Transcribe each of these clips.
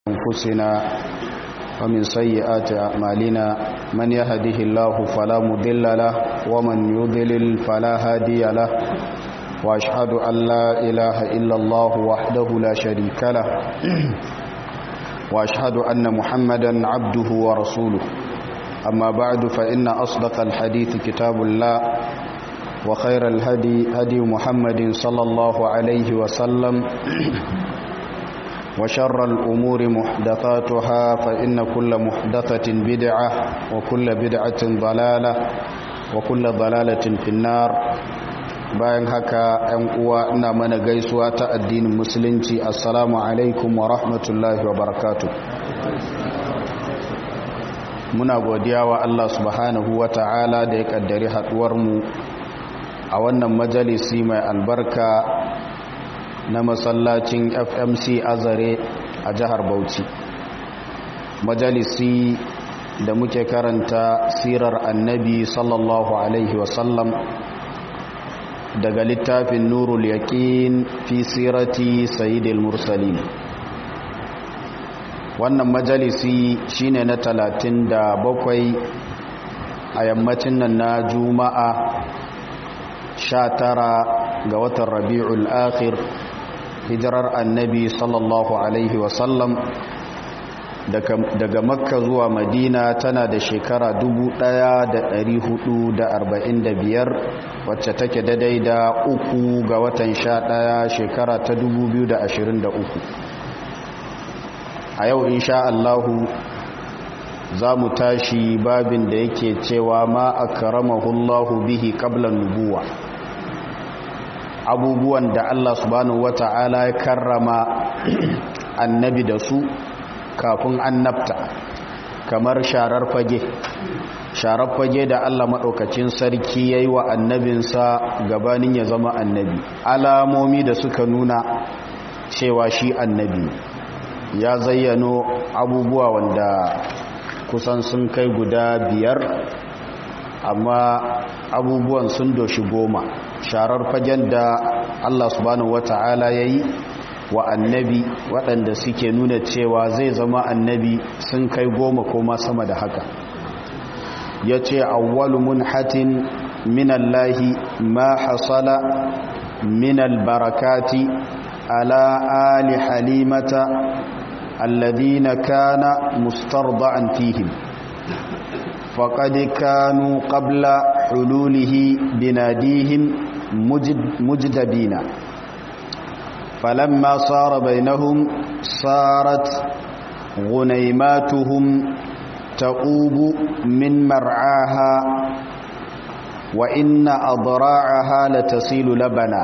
أنفسنا ومن سيئات أعمالنا من يهده الله فلا مضل له ومن يضلل فلا هادي له وأشهد أن لا إله إلا الله وحده لا شريك له وأشهد أن محمدا عبده ورسوله أما بعد فإن أصدق الحديث كتاب الله وخير الهدي هدي محمد صلى الله عليه وسلم وشر الأمور محدثاتها فإن كل محدثة بدعة وكل بدعة ضلالة وكل ضلالة في النار bayan haka ‘yan uwa ina mana gaisuwa ta addinin musulunci assalamu alaikum wa rahmatullahi wa barakatu muna godiya wa Allah subhanahu wa ta'ala da ya kaddari haduwarmu a wannan majalisi mai albarka na masallacin fmc azare a jihar bauchi majalisi da muke karanta sirar annabi sallallahu alaihi wasallam daga littafin nurul yaqin fi sirati sayyidil mursalin wannan majalisi shine na talatin da bakwai a yammacin nan na juma'a sha tara ga watan rabi'ul akhir hijirar annabi sallallahu alaihi wasallam daga makka zuwa madina tana da shekara 1445 wacce take daidai da uku ga watan sha ɗaya shekara ta 2023 a yau insha Allahu za mu tashi babin da yake cewa ma akramahullahu bihi qabla nubuwa abubuwan da Allah subhanahu wata'ala ya karrama annabi da su kafin annabta kamar sharar fage sharar fage da Allah maɗaukacin sarki ya yi wa annabinsa gabanin ya zama annabi alamomi da suka nuna cewa shi annabi ya zayyano abubuwa wanda kusan sun kai guda biyar amma abubuwan sun doshi goma sharar fagen da Allah subhanahu wata'ala ya yi wa annabi waɗanda suke nuna cewa zai zama annabi sun kai goma ko ma sama da haka ya ce awwalu munhatin minallahi ma hasala minal barakati ala ali halimata alladhina kana mustarda'an fihim faqad kanu qabla hululihi binadihim mujdabina فلما صار بينهم صارت غنيماتهم تقوب من مرعاها وإن أضراعها لتسيل لبنا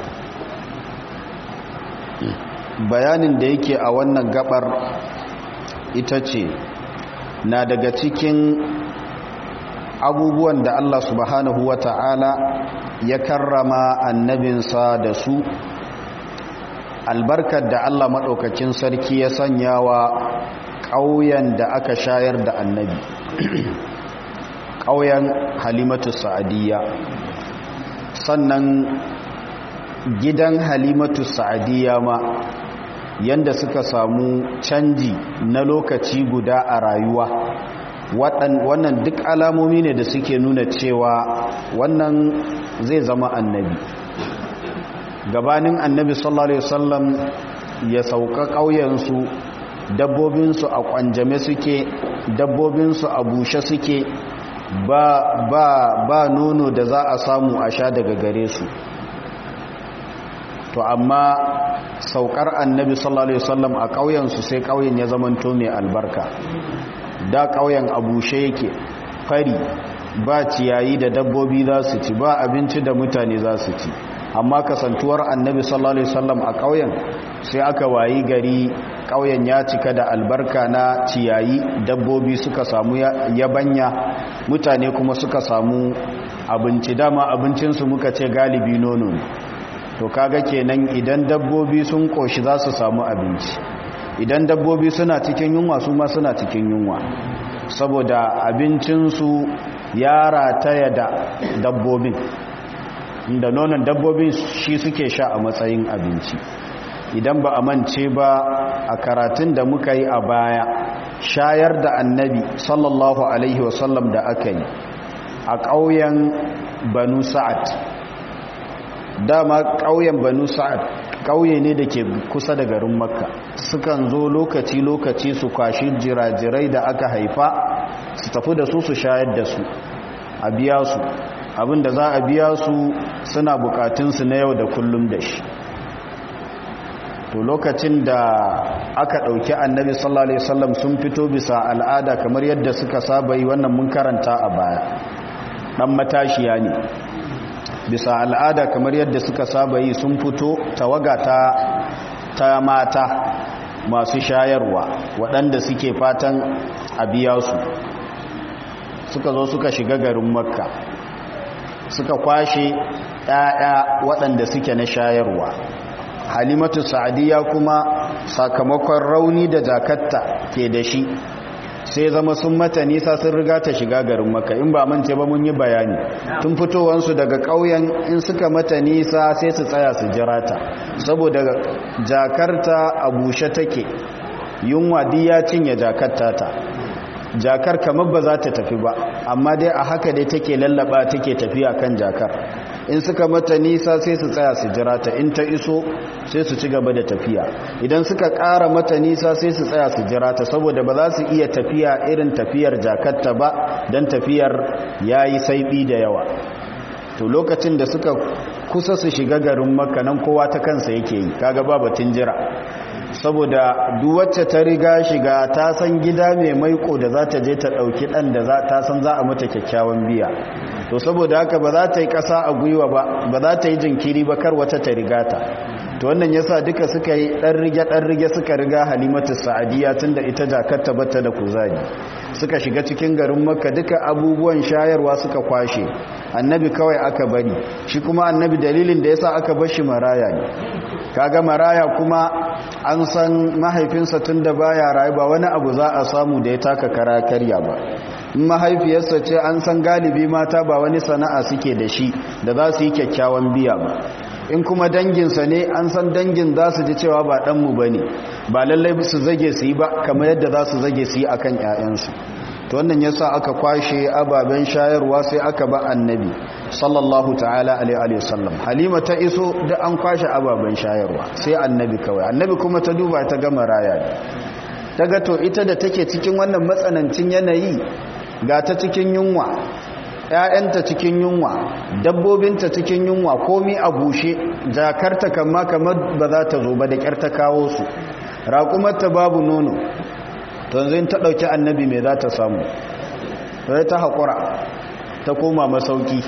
bayanin da yake a wannan gabar ita ce na daga cikin abubuwan da Allah subhanahu wa ta'ala ya karrama annabinsa da su albarkar da Allah maɗaukakin sarki ya sanya wa ƙauyen da aka shayar da annabi ƙauyen halimatu sa'adiyya sannan gidan halimatu sa'adiyya ma yanda suka samu canji na lokaci guda a rayuwa wannan duk alamomi ne da suke nuna cewa wannan zai zama annabi gabanin annabi sallallahu alaihi wasallam ya sauka ƙauyensu dabbobinsu a kwanjame suke dabbobinsu a bushe suke ba ba ba nono da za a samu a sha daga gare su to amma saukar annabi sallallahu alaihi wasallam a ƙauyensu sai ƙauyen ya zamanto mai albarka da ƙauyen a bushe yake fari ba ciyayi da dabbobi za su ci ba abinci da mutane za su ci amma kasantuwar annabi sallallahu alaihi wasallam a ƙauyen sai aka wayi gari ƙauyen ya cika da albarka na ciyayi dabbobi suka samu yabanya mutane kuma suka samu abinci dama abincinsu muka ce galibi nono to kaga kenan idan dabbobi sun koshi za su samu abinci idan dabbobi suna cikin yunwa su ma suna cikin yunwa saboda abincinsu ya rataya da dabbobin inda nonon dabbobin shi suke sha a matsayin abinci idan ba a mance ba a karatun da muka yi a baya shayar da annabi sallallahu alaihi wasallam da aka yi a ƙauyen banu sa'ad dama ƙauyen banu sa'ad ƙauye ne da ke kusa da garin makka sukan zo lokaci-lokaci su kwashi jirajirai da aka haifa su tafi da su su shayar da su a biya su abinda za a biya su suna bukatunsu na yau da kullum da shi to lokacin da aka ɗauki annabi sallallahu alaihi wasallam sun fito bisa al'ada kamar yadda suka saba yi wannan mun karanta a baya ɗan matashiya ne bisa al'ada kamar yadda suka saba yi sun fito tawaga ta, ta mata masu shayarwa waɗanda suke fatan a biya su suka zo suka shiga garin makka suka kwashe ‘ya'ya waɗanda suke na shayarwa halimatu sa'adiyya kuma sakamakon rauni da jakatta ke da shi sai zama sun mata nisa sun riga ta shiga garin maka in ba mance ba mun yi bayani tun fitowansu daga ƙauyen in suka mata nisa sai su tsaya su jira ta saboda jakarta a bushe take yunwa ya cinye jakarta ta jakar kamar ba za ta tafi ba amma dai a haka dai take lallaba take tafiya kan jakar in suka mata nisa sai su tsaya su jira ta in ta iso sai su ci gaba da tafiya idan suka ƙara mata nisa sai su tsaya su jira ta saboda ba za su iya tafiya irin tafiyar jakarta ba don tafiyar ya yi saiɓi da yawa to lokacin da suka kusa su shiga garin makanan kowa ta kansa yake yi kaga ba batun jira saboda duwacce ta riga shiga ta san gida mai maiko da za ta je ta ɗauki ɗan da ta san za a mata kyakkyawan biya to saboda haka ba za ta yi ƙasa a gwiwa ba ba za ta yi jinkiri ba kar wata ta riga ta to wannan yasa duka suka yi ɗan rige ɗan rige suka riga halimatu sa'adiyya tunda ita jakarta bata da kuzari suka shiga cikin garin makka duka abubuwan shayarwa suka kwashe annabi kawai aka bari shi kuma annabi dalilin da yasa aka bar shi maraya ne kaga maraya kuma an san mahaifinsa tun da baya rayu ba wani abu za a samu da ya taka kara karya ba in mahaifiyarsa ce an san galibi mata ba wani sana'a suke da shi da za su yi kyakkyawan biya ba in kuma danginsa ne an san dangin za su ji cewa ba ɗanmu ba ne ba lallai su zage su yi ba kamar yadda za su zage su yi a kan ‘ya'yansu to wannan yasa aka kwashe ababen shayarwa sai aka ba annabi sallallahu ta'ala alaihi wasallam halima ta iso da an kwashe ababen shayarwa sai annabi kawai annabi kuma ta duba ta gama raya ne daga to ita da take cikin wannan matsanancin yanayi ga ta cikin yunwa ‘ya'yanta cikin yunwa dabbobinta cikin yunwa komi a bushe jakarta kama kamar ba za ta zo ba da ƙyar ta kawo su raƙumarta babu nono to yanzu ta ɗauki annabi mai za ta samu sai ta haƙura ta koma masauki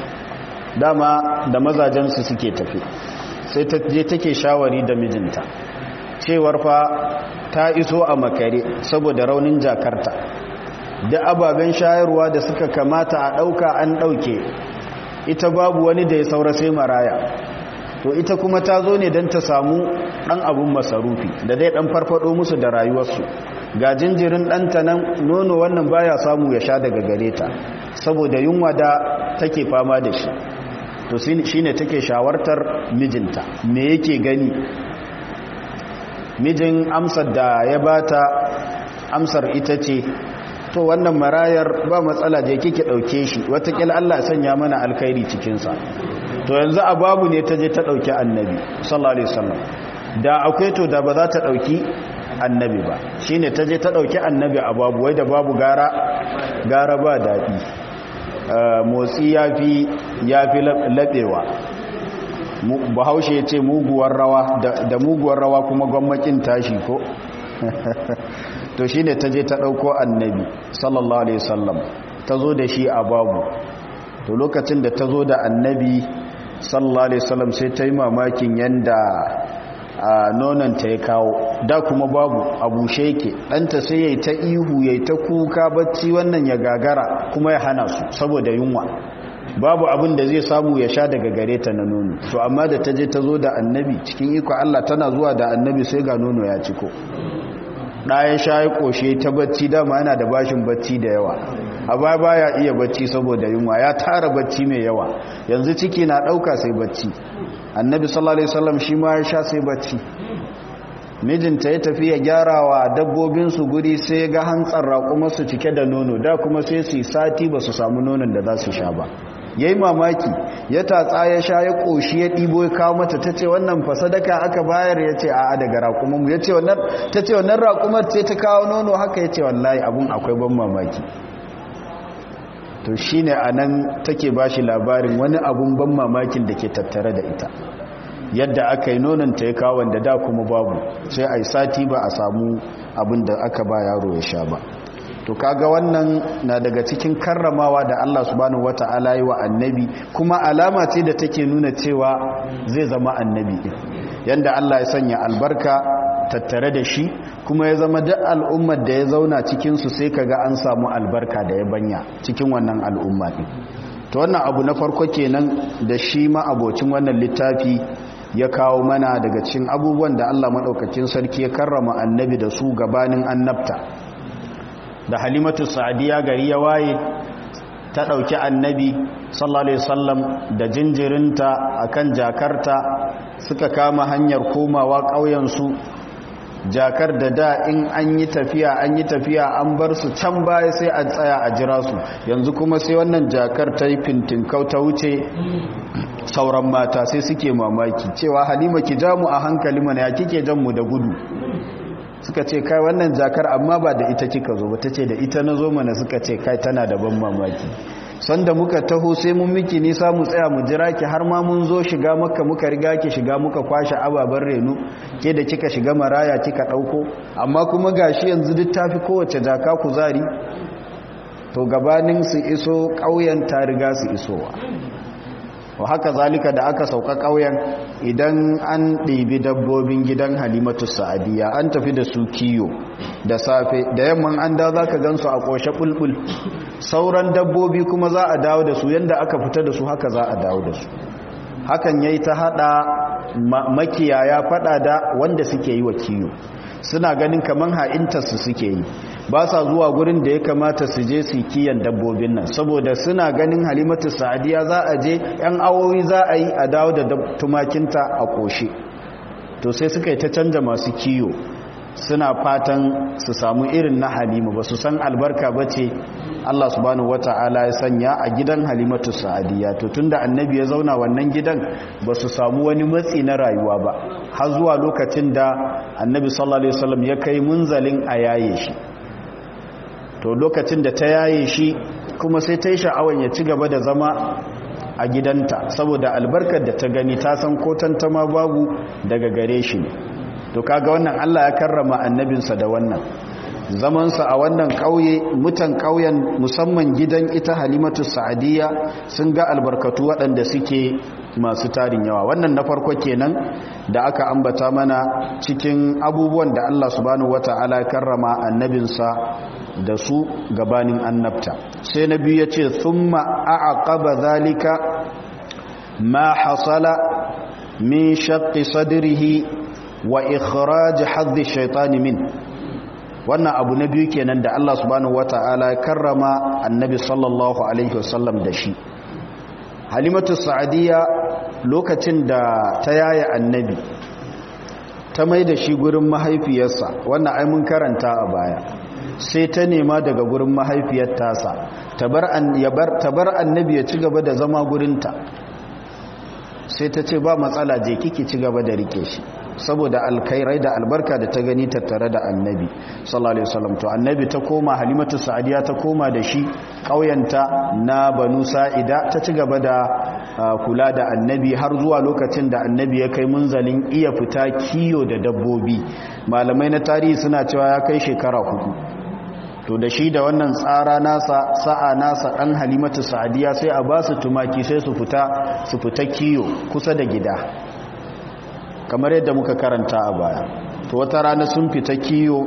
dama da mazajensu suke tafi sai ta je take shawari da mijinta cewar fa ta iso a makare saboda raunin jakarta da ababen shayarwa da suka kamata a ɗauka an ɗauke ita babu wani da ya saura sai maraya to ita kuma ta zo ne don ta samu ɗan abun masarufi da zai ɗan farfado musu da rayuwarsu ga jinjirin ɗanta nan nono wannan baya samu ya sha daga gare ta saboda yunwa da take fama da shi to shi ne take shawartar mijinta me yake gani mijin amsar da ya bata amsar ita ce to wannan marayar ba matsala je kike dauke shi watakila Allah sanya mana alkhairi cikinsa to yanzu a babu ne ta je ta dauki annabi sallallahu alaihi wasallam da akwai to da ba za ta dauki annabi ba shine ta je ta dauki annabi a babu wai da babu gara gara ba dadi motsi yafi yafi labewa bahaushe ya ce muguwar rawa da muguwar rawa kuma gwammakin tashi ko to shi ne ta je ta ɗauko annabi sallallahu alaihi wasallam ta zo da shi a babu to lokacin da ta zo da annabi sallallahu alaihi wasallam sai ta yi mamakin yadda a nonanta ya kawo da kuma babu a bushe yake ɗanta sai ya yi ta ihu ya yi ta kuka bacci wannan ya gagara kuma ya hana su saboda yunwa babu abin da zai samu ya sha daga gare ta na nono to amma da ta je ta zo da annabi cikin iko Allah tana zuwa da annabi sai ga nono ya ciko ɗaya sha ya ƙoshe ta bacci dama yana da bashin bacci da yawa a baya baya iya bacci saboda yunwa ya tara bacci mai yawa yanzu ciki na ɗauka sai bacci annabi sallallahu alaihi wasallam shi ma ya sha sai bacci mijinta ya tafi ya gyara wa dabbobinsu guri sai ga hantsar raƙumarsu cike da nono da kuma sai su yi sati ba su samu nonon da za su sha ba ya yi mamaki ya tatsa ya sha ya ƙoshi ya ɗibo ya kawo mata ta ce wannan fasadaka aka bayar ya ce a'a daga raƙumarmu ya ce ta ce wannan raƙumar ce ta kawo nono haka ya ce wallahi abun akwai ban mamaki to shi ne a nan take ba shi labarin wani abun ban mamakin da ke tattare da ita yadda aka yi nonanta ya kawo wanda da kuma babu sai a yi sati ba a samu abin da aka ba yaro ya sha ba to kaga wannan na daga cikin karramawa da Allah subhanahu wata'ala yi wa annabi kuma alama ce da take nuna cewa zai zama annabi din yanda Allah ya sanya albarka tattare da shi kuma ya zama duk al'ummar da ya zauna cikin su sai kaga an samu albarka da ya banya cikin wannan al'umma din to wannan abu na farko kenan da shi ma abocin wannan littafi ya kawo mana daga cikin abubuwan da Allah madaukakin sarki ya karrama annabi da su gabanin annabta da halimatu sa'adiya gari ya waye ta ɗauki annabi sallallahu alaihi wasallam da jinjirinta akan jakarta suka kama hanyar komawa ƙauyensu jakar da da in an yi tafiya an yi tafiya an bar su can baya sai a tsaya a jira su yanzu kuma sai wannan jakar ta yi fintinkau ta wuce sauran mata sai suke mamaki cewa halima ki ja mu a hankali mana ya kike jan mu da gudu suka ce kai wannan jakar amma ba da ita kika zo ba ta ce da ita na zo mana suka ce kai tana da ban mamaki sanda muka taho sai mun miki nisa mu tsaya mu jira ki har ma mun zo shiga maka muka riga ki shiga muka kwashe ababen reno ke da kika shiga maraya kika dauko amma kuma gashi yanzu duk tafi kowace jaka kuzari to gabanin su iso ƙauyen ta riga su isowa wa haka zalika da aka sauka ƙauyen idan an ɗibi dabbobin gidan halimatu sa'adiyya an tafi da su kiyo da safe da yamman an da za ka gansu a ƙoshe ɓulɓul sauran dabbobi kuma za a dawo da su yadda aka fita da su haka za a dawo da su hakan ya yi ta haɗa makiyaya faɗa da wanda suke yi wa kiyo suna ganin kamar ha'intarsu suke yi ba sa zuwa gurin da ya kamata su je su kiyan dabbobin nan saboda suna ganin halimatu sa'adiya za a je yan awowi za a yi a dawo da tumakinta a ƙoshe to sai suka yi ta canja masu kiyo suna fatan su samu irin na halima ba su san albarka ba ce Allah subhanahu wata'ala ya sanya a gidan halimatu sa'adiyya to tunda annabi ya zauna wannan gidan ba su samu wani matsi na rayuwa ba har zuwa lokacin da annabi sallallahu alaihi wasallam ya kai munzalin a yaye shi to lokacin da ta yaye shi kuma sai ta yi sha'awan ya ci gaba da zama a gidanta saboda albarkar da ta gani ta san ko tantama babu daga gare shi ne to kaga wannan Allah ya karrama annabinsa da wannan zamansa a wannan ƙauye mutan ƙauyen musamman gidan ita halimatu sa'adiyya sun ga albarkatu waɗanda suke masu tarin yawa wannan na farko kenan da aka ambata mana cikin abubuwan da Allah subhanahu wata'ala ya karrama annabinsa da su gabanin annabta sai na biyu ya ce thumma a'aqaba zalika ma hasala min shaqqi sadrihi wa ikhraj hadhi shaytani min wannan abu na biyu kenan da Allah subhanahu wata'ala ya karrama annabi sallallahu alaihi wasallam da shi halimatu sa'adiyya lokacin da ta yaya annabi ta mai da shi gurin mahaifiyarsa wannan ai mun karanta a baya sai ta nema daga gurin mahaifiyar tasa ta bar annabi ya ci gaba da zama gurinta sai ta ce ba matsala je kiki ci gaba da rike shi saboda alkhairai da albarka da ta gani tattare da annabi sallallahu alaihi wasallam to annabi ta koma halimatu sa'diya ta koma da shi kauyanta na banu sa'ida ta ci gaba da kula da annabi har zuwa lokacin da annabi ya kai munzalin iya fita kiyo da dabbobi malamai na tarihi suna cewa ya kai shekara hudu to da shi da wannan tsara nasa sa'a nasa dan halimatu sa'diya sai a ba su tumaki sai su fita su fita kiyo kusa da gida kamar yadda muka karanta a baya to wata rana sun fita kiyo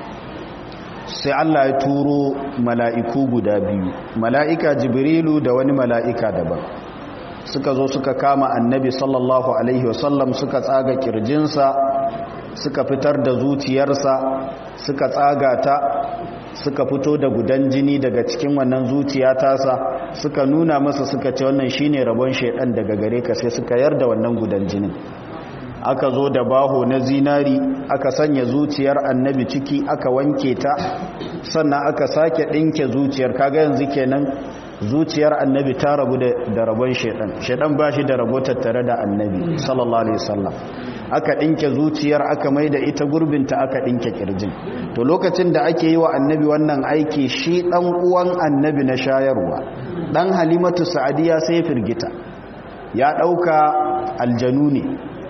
sai Allah ya turo mala'iku guda biyu mala'ika jibrilu da wani mala'ika daban suka zo suka kama annabi sallallahu alaihi wasallam suka tsaga kirjinsa suka fitar da zuciyarsa suka tsaga ta suka fito da gudan jini daga cikin wannan zuciya tasa suka nuna masa suka ce wannan shine rabon shaidan daga gare ka sai suka yarda wannan gudan jinin aka zo da baho na zinari aka sanya zuciyar annabi ciki aka wanke ta sannan aka sake ɗinke zuciyar kaga yanzu kenan zuciyar annabi ta rabu da rabon shaidan shaidan ba shi da rabo tattare da annabi sallallahu alaihi wasallam aka ɗinke zuciyar aka mai da ita gurbinta aka ɗinke kirjin to lokacin da ake yi wa annabi wannan aiki shi ɗan uwan annabi na shayarwa ɗan halimatu sa'adiya sai firgita ya ɗauka aljanu ne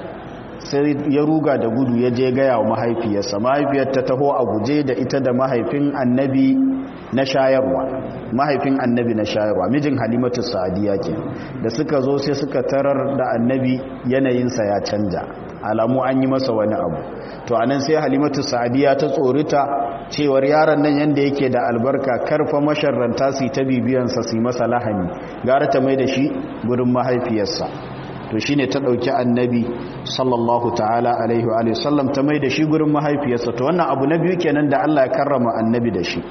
sai ya ruga da gudu ya je gaya wa mahaifiyarsa mahaifiyar ta taho a guje da ita da mahaifin annabi na shayarwa mahaifin annabi na shayarwa mijin halimatu sa'adiya ke da suka zo sai suka tarar da annabi yanayinsa ya canja alamu an yi masa wani abu to anan sai halimatu sa'adiya ta tsorita cewar yaron nan yanda yake da albarka karfa masharranta su ta bibiyansa su masa lahani gara ta mai da shi gurin mahaifiyarsa to shine ta dauki annabi sallallahu ta'ala alaihi wa sallam ta mai da shi gurin mahaifiyarsa to wannan abu na biyu kenan da Allah ya karrama annabi da shi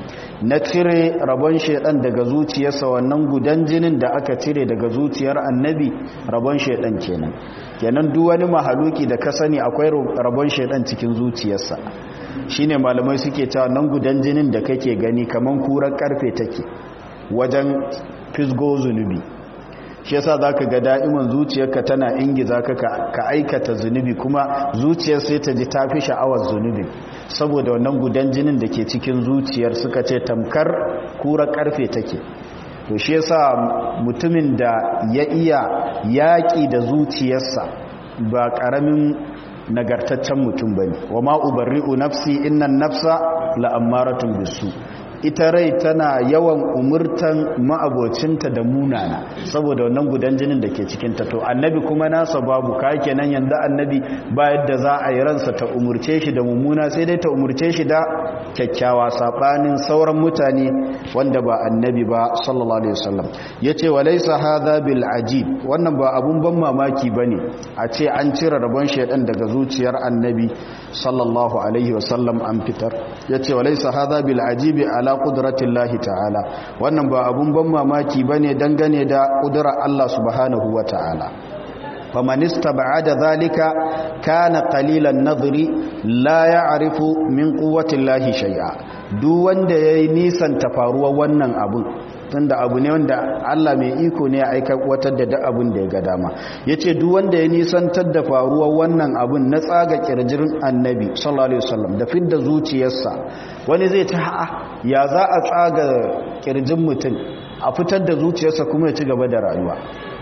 na cire rabon shedan daga zuciyarsa wannan gudan jinin da aka cire daga zuciyar annabi rabon shedan kenan kenan duk wani mahaluki da ka sani akwai rabon shedan cikin zuciyarsa shine malamai suke cewa nan gudan jinin da kake gani kaman kurar karfe take wajen fisgo zunubi shi yasa zaka ga da'iman zuciyarka tana ingiza ka ka aikata zunubi kuma zuciyar sai ta ji tafi sha'awar zunubi saboda wannan gudan jinin da ke cikin zuciyar suka ce tamkar kura karfe take to shi yasa mutumin da ya iya yaƙi da zuciyarsa ba ƙaramin nagartaccen mutum bane wa ma ubarri'u nafsi innan nafsa la'ammaratun bisu ita rai tana yawan umurtan ma'abocinta da munana saboda wannan gudan jinin da ke cikinta to annabi kuma nasa babu ka kenan yanzu annabi ba yadda za a yi ransa ta umurce shi da mummuna sai dai ta umurce shi da kyakkyawa sabanin sauran mutane wanda ba annabi ba sallallahu alaihi wasallam yace walaysa hadha bil ajib wannan ba abun ban mamaki bane a ce an cire rabon shedan daga zuciyar annabi sallallahu alaihi wasallam an fitar yace walaysa hadha bil ajibi ala qudratillahi ta'ala wannan ba abun ban mamaki bane dangane da kudura Allah subhanahu wa ta'ala faman istab'ada dhalika kana qalilan nadri la ya'rifu min quwwatillahi shay'a duk wanda yayi nisan tafaruwa wannan abun tunda abu ne wanda Allah mai iko ne ya aika watar da duk abin da ya ga dama yace duk wanda ya nisantar da faruwar wannan abun na tsaga kirjirin annabi sallallahu alaihi wasallam da fidda zuciyarsa wani zai ta ha'a ya za a tsaga kirjin mutum a fitar da zuciyarsa kuma ya ci gaba da rayuwa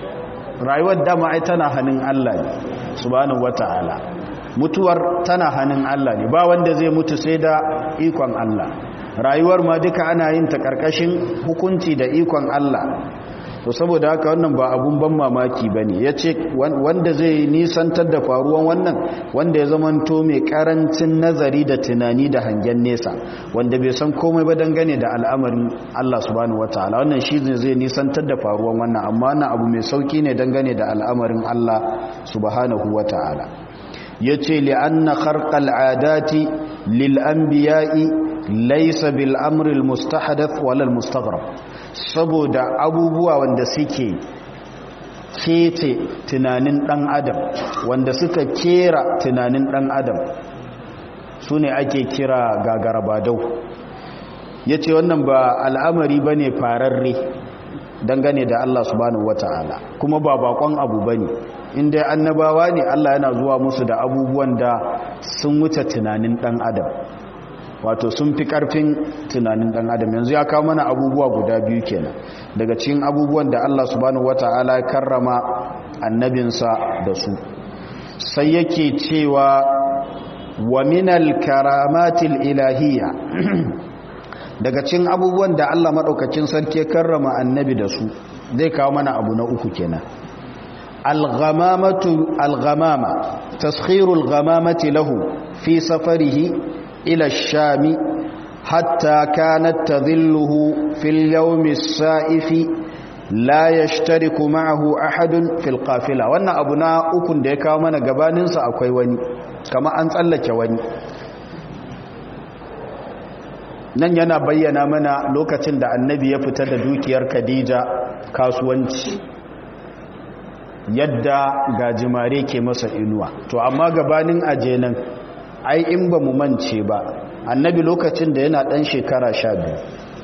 rayuwar dama ai tana hannun Allah ne subhanahu wataala mutuwar tana hannun Allah ne ba wanda zai mutu sai da ikon Allah rayuwar ma duka ana yin ta karkashin hukunci da ikon Allah to saboda haka wannan ba abun ban mamaki bane yace wanda zai nisantar da faruwan wannan wanda ya zamanto mai karancin nazari da tunani da hangen nesa wanda bai san komai ba dangane da al'amarin Allah subhanahu wataala wannan shi zai nisantar da faruwan wannan amma wannan abu mai sauki ne dangane da al'amarin Allah subhanahu wataala yace li'anna kharqal adati lil anbiya'i laysa bil amri al mustahdath wala al mustaghrab saboda abubuwa wanda suke kece tunanin dan adam wanda suka kera tunanin dan adam sune ake kira gagarabadau yace wannan ba al'amari bane fararre dangane da Allah subhanahu wataala kuma ba bakon abu bane inda annabawa ne Allah yana zuwa musu da abubuwan da sun wuce tunanin dan adam wato sun fi karfin tunanin dan adam yanzu ya kawo mana abubuwa guda biyu kenan daga cikin abubuwan da Allah subhanahu wataala ya karrama annabinsa da su sai yake cewa wa minal karamatil ilahiyya daga cikin abubuwan da Allah madaukakin sarki ya karrama annabi da su zai kawo mana abu na uku kenan al-ghamamatu al-ghamama taskhirul ghamamati lahu fi safarihi إلى الشام حتى كانت تظله في اليوم السائف لا يشترك معه أحد في القافلة وأن أبنا أكن ديكا من قباننسا أكوي وني كما أنت wani. nan yana bayyana mana lokacin da annabi ya fita da dukiyar khadija kasuwanci yadda gajimare ke masa inuwa to amma gabanin aje nan ai in ba mu mance ba annabi lokacin da yana ɗan shekara sha biyu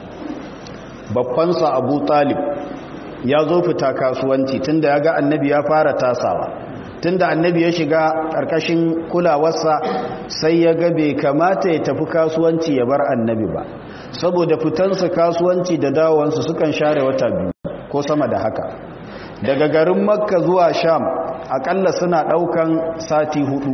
babbansa abu talib ya zo fita kasuwanci tunda ya ga annabi ya fara tasawa tunda annabi ya shiga ƙarƙashin kulawarsa sai ya ga bai kamata ya tafi kasuwanci ya bar annabi ba saboda fitansa kasuwanci da dawowansu sukan share wata biyu ko sama da haka daga garin makka zuwa sham akalla suna ɗaukan sati hudu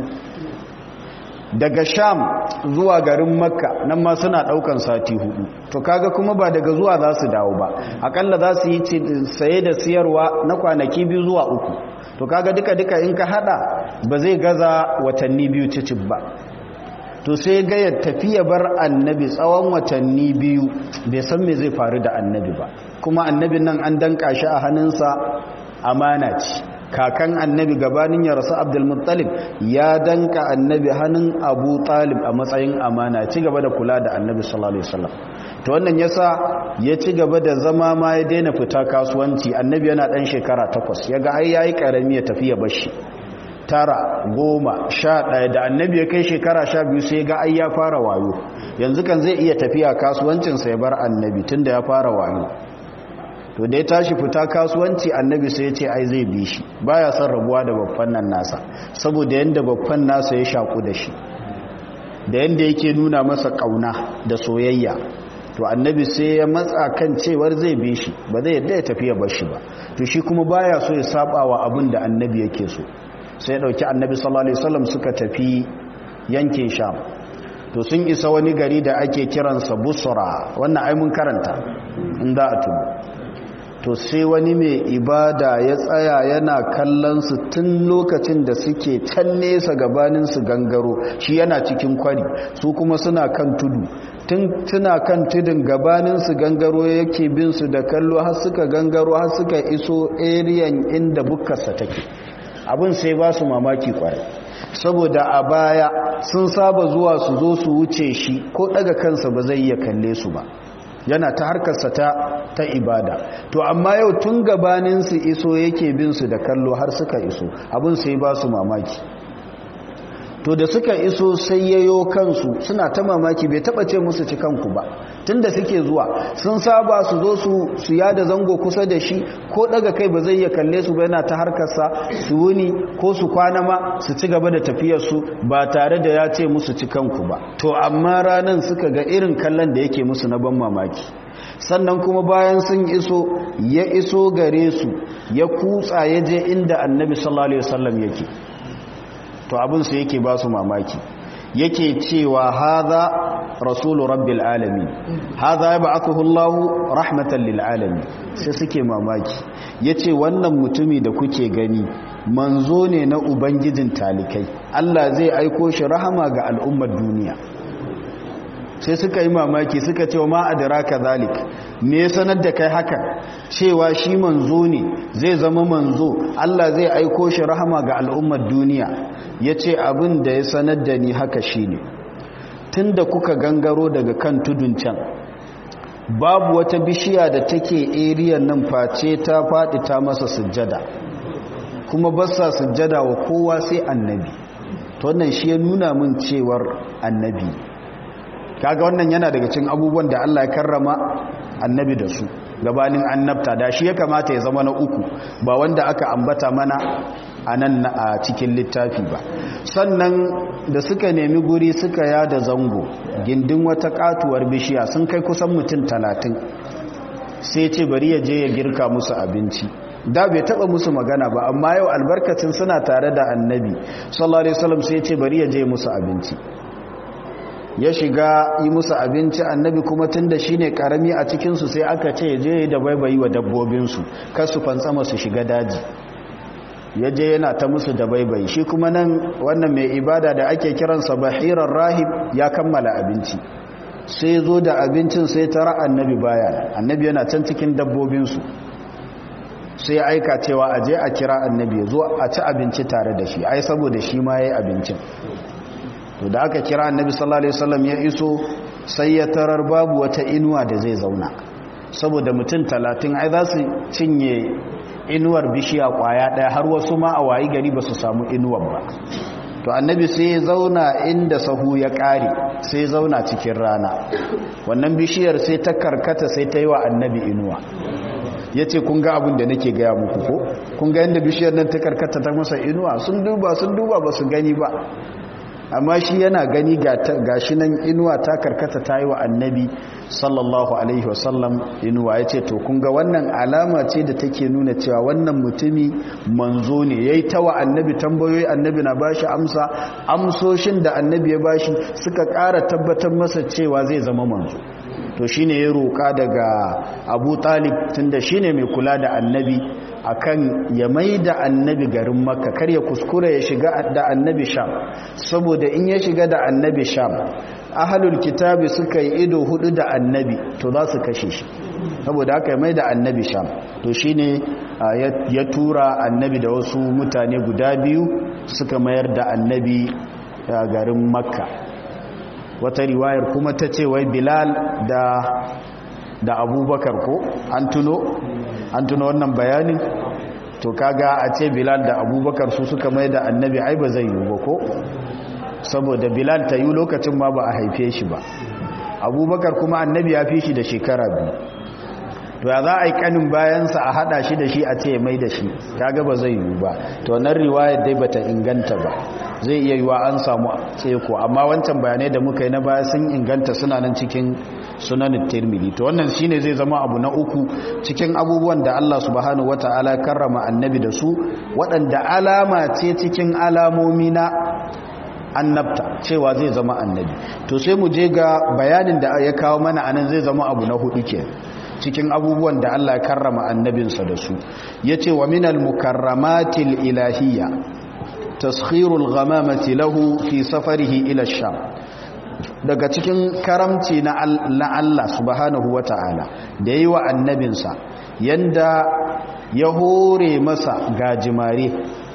daga sham zuwa garin makka nan ma suna daukan sati hudu to kaga kuma ba daga zuwa za su dawo ba akalla za su yi saye da siyarwa na kwanaki biyu zuwa uku to kaga duka-duka in ka hada ba zai gaza watanni biyu cicib ba to sai ga ya tafiya bar annabi tsawon watanni biyu bai san me zai faru da annabi ba kuma annabin nan an danka shi a hannunsa amana ce kakan annabi gabanin ya rasu abdulmuttalib ya danka annabi hannun abu talib a matsayin amana ci gaba da kula da annabi sallallahu alaihi wasallam to wannan yasa ya ci gaba da zama ma ya daina fita kasuwanci annabi yana dan shekara takwas yaga ai yayi karami ya tafi ya bashi tara goma sha ɗaya da annabi ya kai shekara sha biyu sai ga ai ya fara wayo yanzu kan zai iya tafiya kasuwancinsa ya bar annabi tunda ya fara wayo to da ya tashi fita kasuwanci annabi sai ya ce ai zai bi shi baya son rabuwa da babban nan nasa saboda yanda babban nasa ya shaku da shi da yanda yake nuna masa kauna da soyayya to annabi sai ya matsa kan cewar zai bi shi ba zai yadda ya tafi ya bar shi ba to shi kuma baya so ya saba wa abin da annabi yake so sai ya dauki annabi sallallahu alaihi wasallam suka tafi yankin sham to sun isa wani gari da ake kiransa busra wannan ai mun karanta inda a tuba to sai wani mai ibada ya tsaya yana kallon su tun lokacin da suke can nesa gabanin su gangaro shi yana cikin kwari su kuma suna kan tudu tun tuna kan tudun gabanin su gangaro yake bin su da kallo har suka gangaro har suka iso eriyan inda bukkarsa take abin sai ba su mamaki kwarai saboda a baya sun saba zuwa su zo su wuce shi ko daga kansa ba zai iya kalle su ba yana ta harkarsa ta ta ibada to amma yau tun gabanin su iso yake bin su da kallo har suka iso abin sai ba su mamaki to da suka iso sai yayo kansu suna ta mamaki bai taba ce musu ci kanku ba tunda suke zuwa sun saba su zo su su yada zango kusa da shi ko daga kai ba zai iya kalle su ba yana ta harkarsa su wuni ko su kwana ma su ci gaba da tafiyar su ba tare da ya ce musu ci kanku ba to amma ranan suka ga irin kallon da yake musu na ban mamaki sannan kuma bayan sun iso ya iso gare su ya kutsa ya je inda annabi sallallahu alaihi wasallam yake to abin su yake ba su mamaki yake cewa haza rasulu rabbil alamin haza ya ba'athu Allahu rahmatan lil alamin sai suke mamaki yace wannan mutumi da kuke gani manzo ne na ubangijin talikai Allah zai aiko shi rahama ga al'ummar duniya sai suka yi mamaki suka ce ma adraka zalik me sanar da kai haka cewa shi manzo ne zai zama manzo Allah zai aiko shi rahama ga al'ummar duniya yace abin da ya sanar da ni haka shine tunda kuka gangaro daga kan tudun can babu wata bishiya da take area nan face ta faɗi ta masa sujjada kuma ba sa sujjada wa kowa sai annabi to wannan shi ya nuna min cewar annabi kaga wannan yana daga cikin abubuwan da Allah ya karrama annabi da su gabanin annabta da shi ya kamata ya zama na uku ba wanda aka ambata mana a nan a cikin littafi ba sannan da suka nemi guri suka yada zango gindin wata katuwar bishiya sun kai kusan mutum talatin sai ce bari ya je ya girka musu abinci da bai taba musu magana ba amma yau albarkacin suna tare da annabi sallallahu alaihi wasallam sai ce bari ya je musu abinci ya shiga yi musu abinci annabi kuma tun da shi ne karami a cikinsu sai aka ce je da baibayi wa dabbobinsu kar su fantsama su shiga daji ya je yana ta musu da baibayi shi kuma nan wannan mai ibada da ake kiransa bahirar rahib ya kammala abinci sai zo da abincin sai tara annabi baya annabi yana can cikin dabbobinsu sai aika cewa a je a kira annabi zo a ci abinci tare da shi ai saboda shi ma ya yi abincin to da aka kira annabi sallallahu alaihi wasallam ya iso sai ya tarar babu wata inuwa da zai zauna saboda mutum talatin ai za su cinye inuwar bishiya kwaya ɗaya har wasu ma a wayi gari ba su samu inuwar ba to annabi sai ya zauna inda sahu ya ƙare sai ya zauna cikin rana wannan bishiyar sai ta karkata sai ta yi wa annabi inuwa ya ce kun ga abin da nake gaya muku ko kun ga yadda bishiyar nan ta karkata ta masa inuwa sun duba sun duba ba su gani ba amma shi yana gani ga shi nan inuwa ta karkata ta yi wa annabi sallallahu alaihi wasallam inuwa ya ce to kun ga wannan alama ce da take nuna cewa wannan mutumi manzo ne ya yi ta wa annabi tambayoyi annabi na bashi amsa amsoshin da annabi ya bashi suka ƙara tabbatar masa cewa zai zama manzo to shine ya roƙa daga abu talib tunda shine mai kula da annabi akan ya mai da annabi garin makka kar ya kuskura ya shiga da annabi sham saboda in ya shiga da annabi sham ahalul kitabi suka yi ido hudu da annabi to za su kashe shi saboda haka ya mai da annabi sham to shine ya tura annabi da wasu mutane guda biyu suka mayar da annabi garin makka wata riwayar kuma ta ce wai bilal da da abubakar ko an tuno an tuno wannan bayanin to kaga a ce bilal da abubakar su suka mai da annabi ai ba zai yi ba ko saboda bilal ta yi lokacin ma ba a haife shi ba abubakar kuma annabi ya fi shi da shekara biyu to ya za a yi kanin bayansa a hada shi da shi a ce mai da shi kaga ba zai yi ba to nan riwayar dai bata inganta ba zai iya yiwa an samu tseko amma wancan bayanai da muka yi na baya sun inganta suna nan cikin sunanin tirmidhi to wannan shine zai zama abu na uku cikin abubuwan da Allah subhanahu wataala karrama annabi da su waɗanda alama ce cikin alamomi na annabta cewa zai zama annabi to sai mu je ga bayanin da ya kawo mana anan zai zama abu na hudu ke cikin abubuwan da Allah ya karrama annabinsa da su yace wa minal mukarramatil ilahiyya taskhirul ghamamati lahu fi safarihi ila sham daga cikin karamci na Allah subhanahu wata'ala da yi wa annabinsa yanda ya hore masa gajimare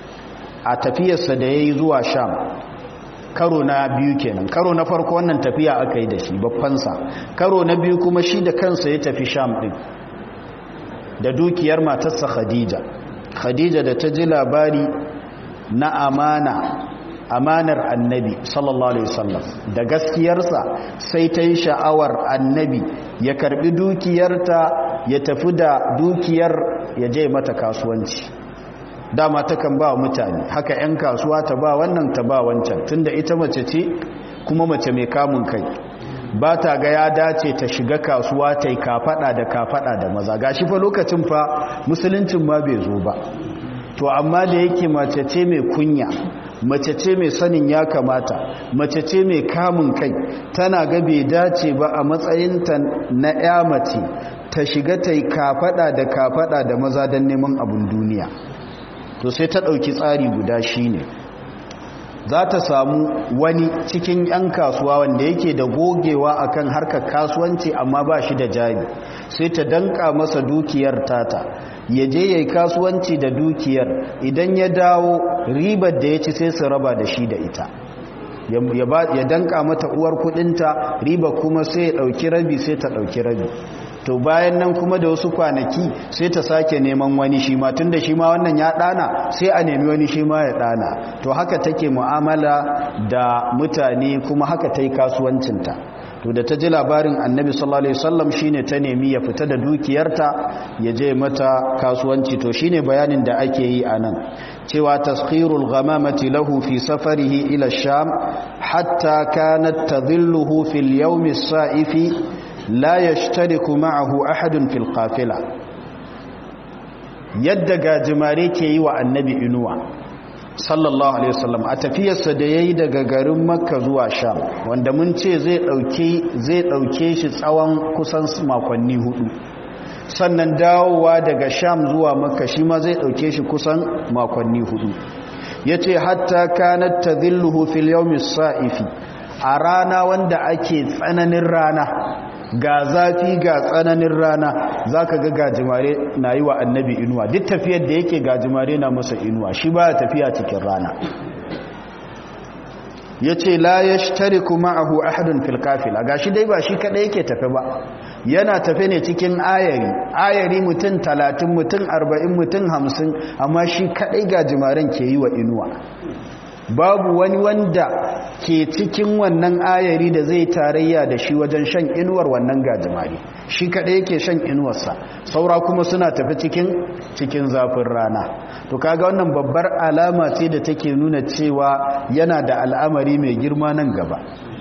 a tafiyarsa da ya yi zuwa sham karo na biyu kenan karo na farko wannan tafiya aka yi da shi babbansa karo na biyu kuma shi da kansa ya tafi sham din da dukiyar matarsa khadija khadija da ta ji labari na amana amanar annabi sallallahu alaihi wasallam da gaskiyarsa sai ta yi sha'awar annabi ya karbi dukiyarta ya tafi da dukiyar ya je mata kasuwanci dama takan ba mutane haka 'yan kasuwa ta ba wannan ta ba wancan tunda ita mace ce kuma mace mai kamun kai ba ta ga ya dace ta shiga kasuwa ta yi kafada da kafada da maza gashi fa lokacin fa musuluncin ma bai zo ba to amma da yake mace ce mai kunya mace ce mai sanin ya kamata mace ce mai kamun kai tana ga bai dace ba a matsayinta na ya mace ta shiga ta yi kafada da kafada da maza don neman abin duniya to sai ta ɗauki tsari guda shi ne za ta samu wani cikin 'yan kasuwa wanda yake da gogewa akan harkar kasuwanci amma ba shi da jari sai ta danka masa dukiyar tata ya je ya yi kasuwanci da dukiyar idan ya dawo ribar da ya ci sai su raba da shi da ita ya danka mata uwar kudinta riba kuma sai ya dauki rabi sai ta dauki rabi to bayan nan kuma da wasu kwanaki sai ta sake neman wani shi ma tunda shi ma wannan ya dana sai a nemi wani shi ma ya dana to haka take mu'amala da mutane kuma haka ta yi kasuwancinta to da ta ji labarin annabi sallallahu alaihi wasallam shine ta nemi ya fita da dukiyarta ya je mata kasuwanci to shine bayanin da ake yi anan cewa taskhirul ghamamati lahu fi safarihi ila sham hatta kanat tadhilluhu fil yawm as-sa'ifi la yashtariku ma'ahu ahadun fil qafila yadda gajimare ke yi wa annabi inuwa sallallahu alaihi wasallam a tafiyarsa da yayi daga garin makka zuwa sham wanda mun ce zai dauke zai dauke shi tsawon kusan makonni hudu sannan dawowa daga sham zuwa makka shi ma zai dauke shi kusan makonni hudu yace hatta kanat tadhilluhu fil yawmi sa'ifi a rana wanda ake tsananin rana ga zafi ga tsananin rana za ka ga gajimare na yi wa annabi inuwa duk tafiyar da yake gajimare na masa inuwa shi ba tafiya cikin rana yace la yashtariku ma'ahu ahadun fil kafila gashi dai ba shi kadai yake tafe ba yana tafe ne cikin ayari ayari mutum 30 mutum 40 mutum 50 amma shi kadai gajimaren ke yi wa inuwa babu wani wanda ke cikin wannan ayari da zai tarayya da shi wajen shan inuwar wannan gajimare shi kaɗai yake shan inuwarsa saura kuma suna tafi cikin cikin zafin rana to kaga wannan babbar alama ce da take nuna cewa yana da al'amari mai girma nan gaba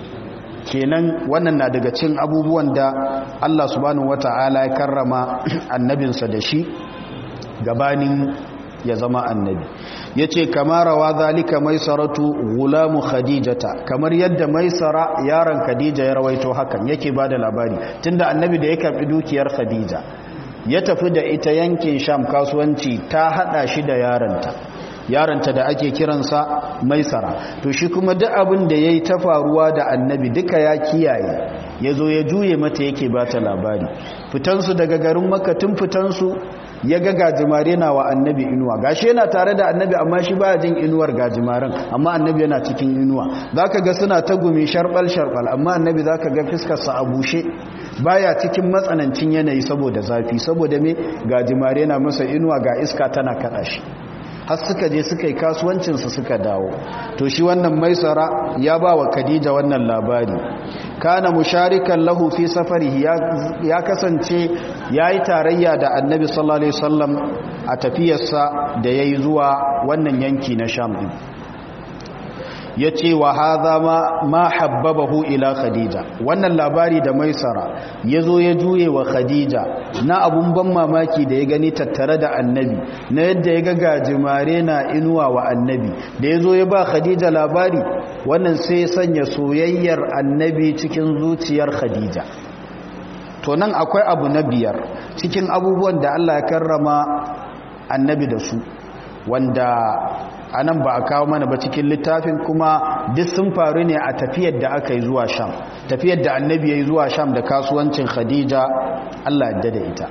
kenan wannan na daga cin abubuwan da Allah subhanahu wata'ala ya karrama annabinsa da shi gabanin ya zama annabi ya ce kamarawa zalika maisaratu gulamu khadijata kamar yadda maisara yaron khadija ya rawaito hakan yake ba da labari tunda annabi da ya karbi dukiyar khadija ya tafi da ita yankin sham kasuwanci ta hada shi da yaronta yaronta da ake kiransa maisara to shi kuma duk abin da ya yi ta faruwa da annabi duka ya kiyaye ya zo ya juye mata yake ba ta labari fitansu daga garin makatun fitansu ya ga gajimare na wa annabi inuwa gashi yana tare da annabi amma shi baya jin inuwar gajimaren amma annabi yana cikin inuwa zaka ga suna ta gumi sharbal sharbal amma annabi zaka ga fiskarsa a bushe baya cikin matsanancin yanayi saboda zafi saboda me gajimare na masa inuwa ga iska tana kada shi har suka je suka yi kasuwancinsu suka dawo to shi wannan maisara ya ba wa khadija wannan labari kana musharikan lahu fi safarihi ya kasance ya yi tarayya da annabi sallallahu alaihi wasallam a tafiyarsa da ya yi zuwa wannan yanki na sham din ya ce wa haza ma habbabahu ila khadija wannan labari da maisara ya zo ya juye wa khadija na abun ban mamaki da ya gani tattare da annabi na yadda ya ga gajimare na inuwa wa annabi da ya zo ya ba khadija labari wannan sai sanya soyayyar annabi cikin zuciyar khadija to nan akwai abu na biyar cikin abubuwan da allah ya karrama annabi da su wanda a nan ba a kawo mana ba cikin littafin kuma duk sun faru ne a tafiyar da aka yi zuwa sham tafiyar da annabi ya yi zuwa sham da kasuwancin khadija allah yadda da ita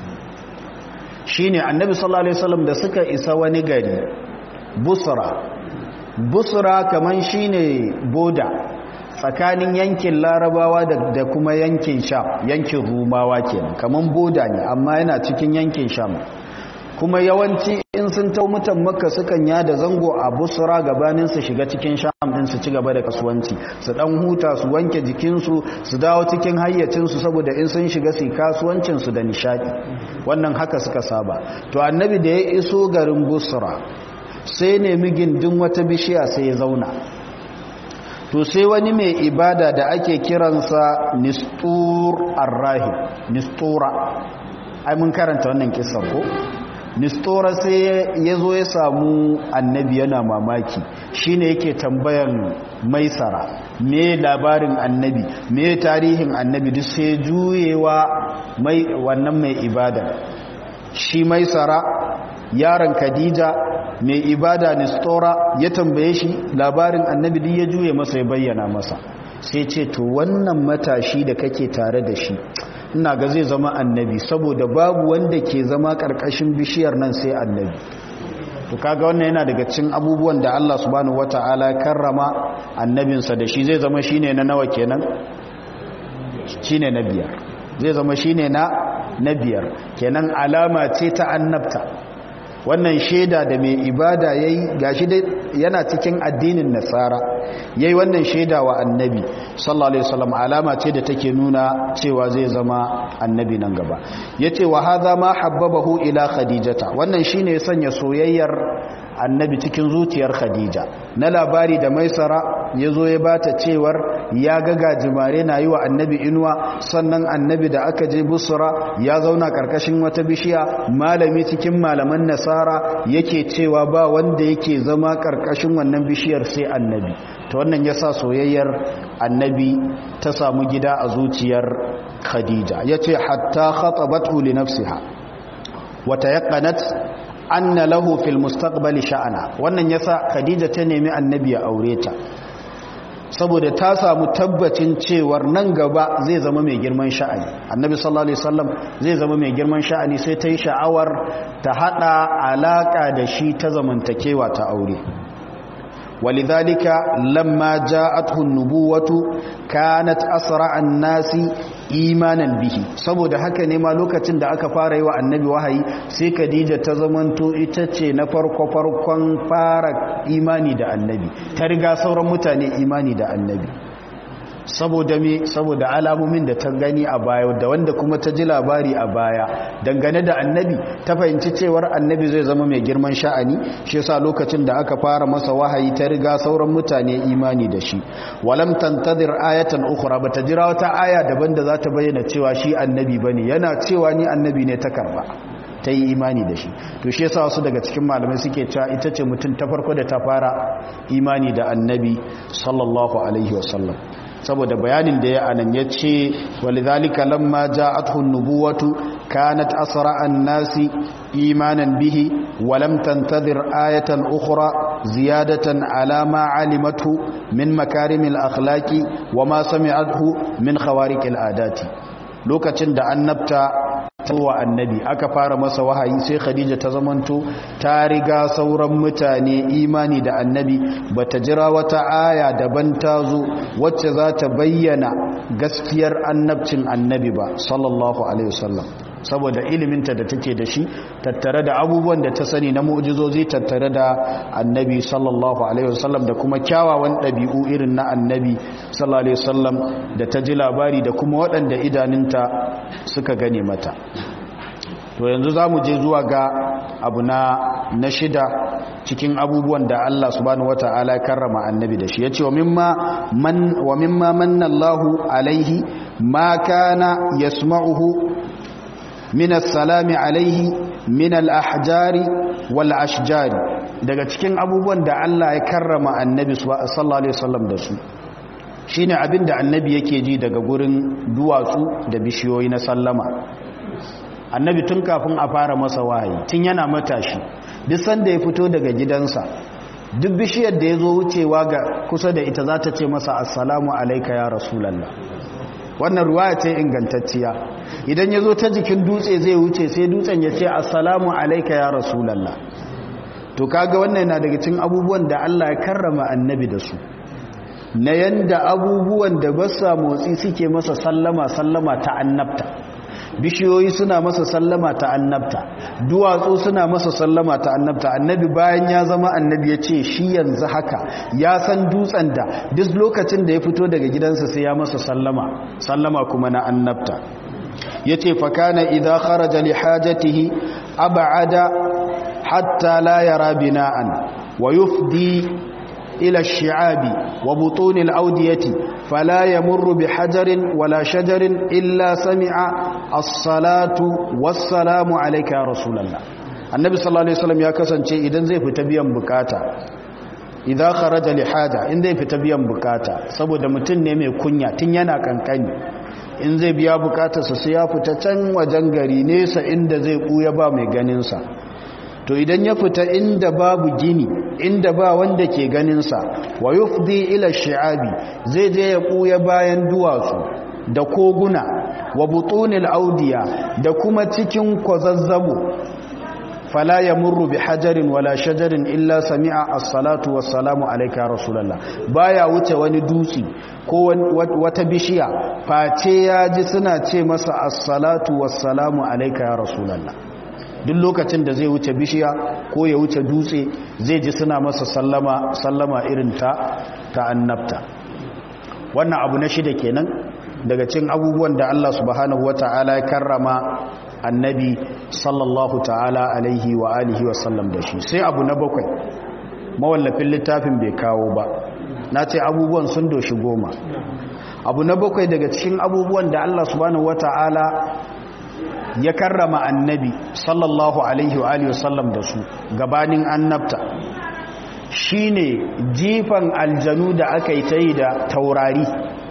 shi ne annabi sallallahu alaihi wasallam da suka isa wani gari busra busra kaman shi ne boda tsakanin yankin larabawa da kuma yankin sham yankin rumawa kenan kaman boda ne amma yana cikin yankin sham kuma yawanci in sun tau mutan makka sukan yada zango a busra gabanin su shiga cikin sham din su ci gaba da kasuwanci su dan huta su wanke jikinsu su dawo cikin hayyacinsu saboda in sun shiga su kasuwancin su da nishadi wannan haka suka saba to annabi da ya iso garin busra sai nemi gindin wata bishiya sai ya zauna to sai wani mai ibada da ake kiransa nistur arrahim nistura ai mun karanta wannan kisan ko nistora sai ya zo ya samu annabi yana mamaki shine yake tambayan maisara me labarin annabi me tarihin annabi duk sai juyewa mai wannan mai ibada shi maisara yaron khadija mai ibada nistora ya tambaye shi labarin annabi duk ya juye masa ya bayyana masa sai ce to wannan matashi da kake tare da shi ina ga zai zama annabi saboda babu wanda ke zama karkashin bishiyar nan sai annabi to kaga wannan yana daga cikin abubuwan da Allah subhanahu wataala karrama annabinsa da shi zai zama shine na nawa kenan shine na biyar zai zama shine na na biyar kenan alama ce ta annabta wannan shaida da mai ibada yayi gashi dai yana cikin addinin nasara yayi wannan shaida wa annabi sallallahu alaihi wasallam alama ce da take nuna cewa zai zama annabi nan gaba yace wa hadha ma habbabahu ila khadijata wannan shine ya sanya soyayyar annabi cikin zuciyar khadija na labari da maisara yazo ya bata cewar ya ga gajimare na yi wa annabi inuwa sannan annabi da aka je busra ya zauna karkashin wata bishiya malami cikin malaman nasara yake cewa ba wanda yake zama karkashin wannan bishiyar sai annabi ta wannan ya sa soyayyar annabi ta samu gida a zuciyar khadija ya ce hatta khatabathu li nafsiha wata yaqanat anna lahu fil mustaqbali sha'ana wannan yasa khadija ta nemi annabi ya aure ta saboda ta samu tabbacin cewar nan gaba zai zama mai girman sha'ani annabi sallallahu alaihi wasallam zai zama mai girman sha'ani sai ta yi sha'awar ta hada alaka da shi ta zamantakewa ta aure walidhalika lamma ja'athu an-nubuwatu kanat asra an-nasi imanan bihi saboda haka ne ma lokacin da aka fara yi wa annabi wahayi sai Khadija ta zamanto ita ce na farko farkon fara imani da annabi ta riga sauran mutane imani da annabi saboda me saboda alamomin da ta gani a baya da wanda kuma ta ji labari a baya dangane da annabi ta fahimci cewar annabi zai zama mai girman sha'ani shi yasa lokacin da aka fara masa wahayi ta riga sauran mutane imani da shi walam tantadir ayatan ukhra bata jira wata aya daban da za ta bayyana cewa shi annabi bane yana cewa ni annabi ne ta karba ta yi imani da shi to shi yasa wasu daga cikin malamai suke cewa ita ce mutum ta farko da ta fara imani da annabi sallallahu alaihi wasallam saboda bayanin da ya anan ya ce walidhalika lamma ja'athu an-nubuwatu kanat asra an-nasi imanan bihi wa lam tantadhir ayatan ukhra ziyadatan ala ma alimatu min makarimil akhlaqi wa ma sami'athu min khawariqil adati lokacin da annabta wa annabi aka fara masa wahayi sai khadija ta zamanto ta riga sauran mutane imani da annabi bata jira wata aya daban ta zo wacce za ta bayyana gaskiyar annabcin annabi ba sallallahu alaihi wasallam saboda iliminta da take da shi tattare da abubuwan da ta sani na mu'jizozi tattare da annabi sallallahu alaihi wasallam da kuma kyawawan ɗabi'u irin na annabi sallallahu alaihi wasallam da ta ji labari da kuma waɗanda idaninta suka gane mata to yanzu za mu je zuwa ga abu na na shida cikin abubuwan da Allah subhanahu wata'ala ya karrama annabi da shi yace wa mimma man wa mimma manna Allahu alaihi ma kana yasma'uhu min as-salami alaihi min al-ahjari wal ashjari daga cikin abubuwan da Allah ya karrama annabi sallallahu alaihi wasallam da su shine abinda annabi yake ji daga gurin duwatsu da bishiyoyi na sallama annabi tun kafin a fara masa wahayi tun yana matashi duk sanda ya fito daga gidansa duk bishiyar da ya zo wucewa ga kusa da ita za ta ce masa assalamu alaika ya rasulallah wannan ruwaya ce ingantacciya idan ya zo ta jikin dutse zai wuce sai dutsen ya ce assalamu alaika ya rasulallah to kaga wannan yana daga cikin abubuwan da Allah ya karrama annabi da su na yanda abubuwan da ba sa motsi suke masa sallama sallama ta annabta bishiyoyi suna masa sallama ta annabta duwatsu suna masa sallama ta annabta annabi bayan ya zama annabi ya ce shi yanzu haka ya san dutsen da duk lokacin da ya fito daga gidansa sai ya masa sallama sallama kuma na annabta ya ce fakana idan kharaja li hajatihi ab'ada hatta la yara bina'an wa yufdi إلى الشعاب وبطون الأودية فلا يمر بحجر ولا شجر إلا سمع الصلاة والسلام عليك يا رسول الله النبي صلى الله عليه وسلم يا كسان شيء إذن زي فتبيا بكاتا إذا خرج لحاجة إن زي فتبيا بكاتا سبو دمتن نمي كنيا تنينا كان كني in zai biya bukatarsa sai ya fita can wajen gari nesa inda zai ɓuya ba mai ganinsa to idan ya fita inda babu gini inda ba wanda ke ganinsa wa yufdi ila shi'abi zai je ya ɓuya bayan duwatsu da koguna wa butunil audiya da kuma cikin kwazazzabo fala ya murru bi hajarin wala shajarin illa sami'a as-salatu was-salamu alayka rasulullah baya wuce wani dutse ko wata bishiya face ya ji suna ce masa as-salatu was-salamu alayka ya rasulullah duk lokacin da zai wuce bishiya ko ya wuce dutse zai ji suna masa sallama sallama irin ta ta annabta wannan abu na shida kenan daga cikin abubuwan da Allah subhanahu wata'ala ya karrama annabi sallallahu ta'ala alaihi wa alihi wa sallam da shi sai abu na bakwai mawallafin littafin bai kawo ba na ce abubuwan sun doshi goma abu na bakwai daga cikin abubuwan da Allah subhanahu wata'ala ya karrama annabi sallallahu alaihi wa alihi wasallam da su gabanin annabta shine jifan aljanu da aka yi ta yi da taurari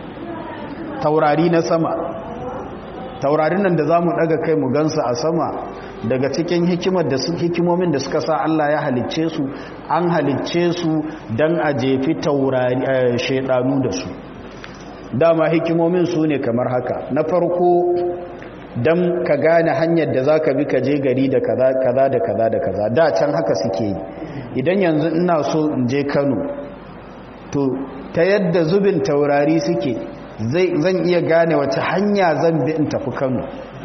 taurari na sama taurarin nan da za mu daga kai mu gansu a sama daga cikin hikimar da su hikimomin da suka sa Allah ya halicce su an halicce su don a jefi taurari shaidanu da su dama hikimomin su ne kamar haka na farko don ka gane hanyar da za ka bi ka je gari da kaza da kaza da kaza da can haka suke yi idan yanzu ina so in je kano to ta yadda zubin taurari suke zan iya gane wace hanya zan bi in tafi kano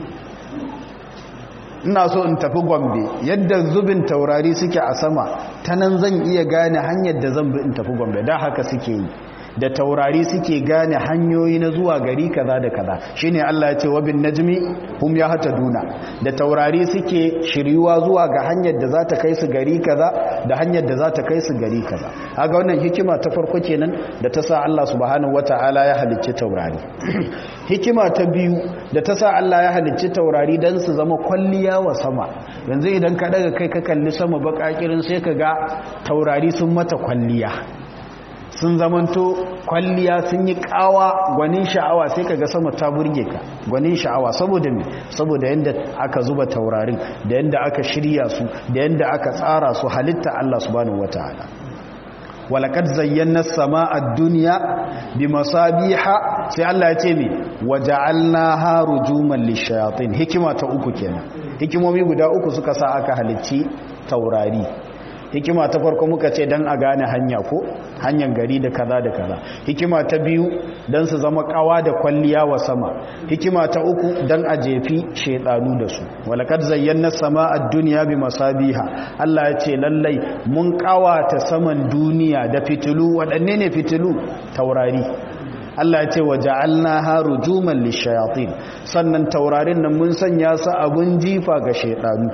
ina so in tafi gombe yadda zubin taurari suke a sama ta nan zan iya gane hanyar da zan bi in tafi gombe da haka suke yi da taurari suke gane hanyoyi na zuwa gari kaza da kaza shine Allah ya ce wa bin najmi hum yahtaduna da taurari suke shiryuwa zuwa ga hanyar da za ta kai su gari kaza da hanyar da za ta kai su gari kaza kaga wannan hikima ta farko kenan da ta sa Allah subhanahu wataala ya halicci taurari hikima ta biyu da ta sa Allah ya halicci taurari dan su zama kwalliya wa sama yanzu idan ka daga kai ka kalli sama bakakirin sai ka ga taurari sun mata kwalliya sun zamanto kwalliya sun yi kawa gwanin sha'awa sai ka ga sama ta burge ka gwanin sha'awa saboda me saboda yanda aka zuba taurarin da yanda aka shirya su da yanda aka tsara su halitta Allah subhanahu wataala walaqad zayyana as-samaa ad-dunya bimasabiha sai Allah ya ce me waja'alnaha rujuman lishayatin hikima ta uku kenan hikimomi guda uku suka sa aka halicci taurari hikima ta farko muka ce don a gane hanya ko hanyar gari da kaza da kaza hikima ta biyu don su zama kawa da kwalliya wa sama hikima ta uku don a jefi shedanu da su walakad zayyana sama a duniya bi masabiha Allah ya ce lallai mun kawata saman duniya da fitilu waɗanne ne fitilu taurari Allah ya ce wa ja'alnaha rujuman lishayatin sannan taurarin nan mun sanya su abun jifa ga shedanu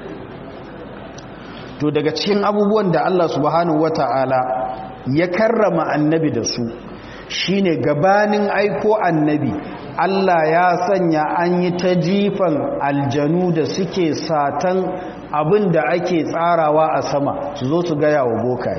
to daga cikin abubuwan da Allah subhanahu wata'ala ya karrama annabi da su shine gabanin aiko annabi Allah ya sanya an yi ta jifan aljanu da suke satan abin da ake tsarawa a sama su zo su gaya wa bokaye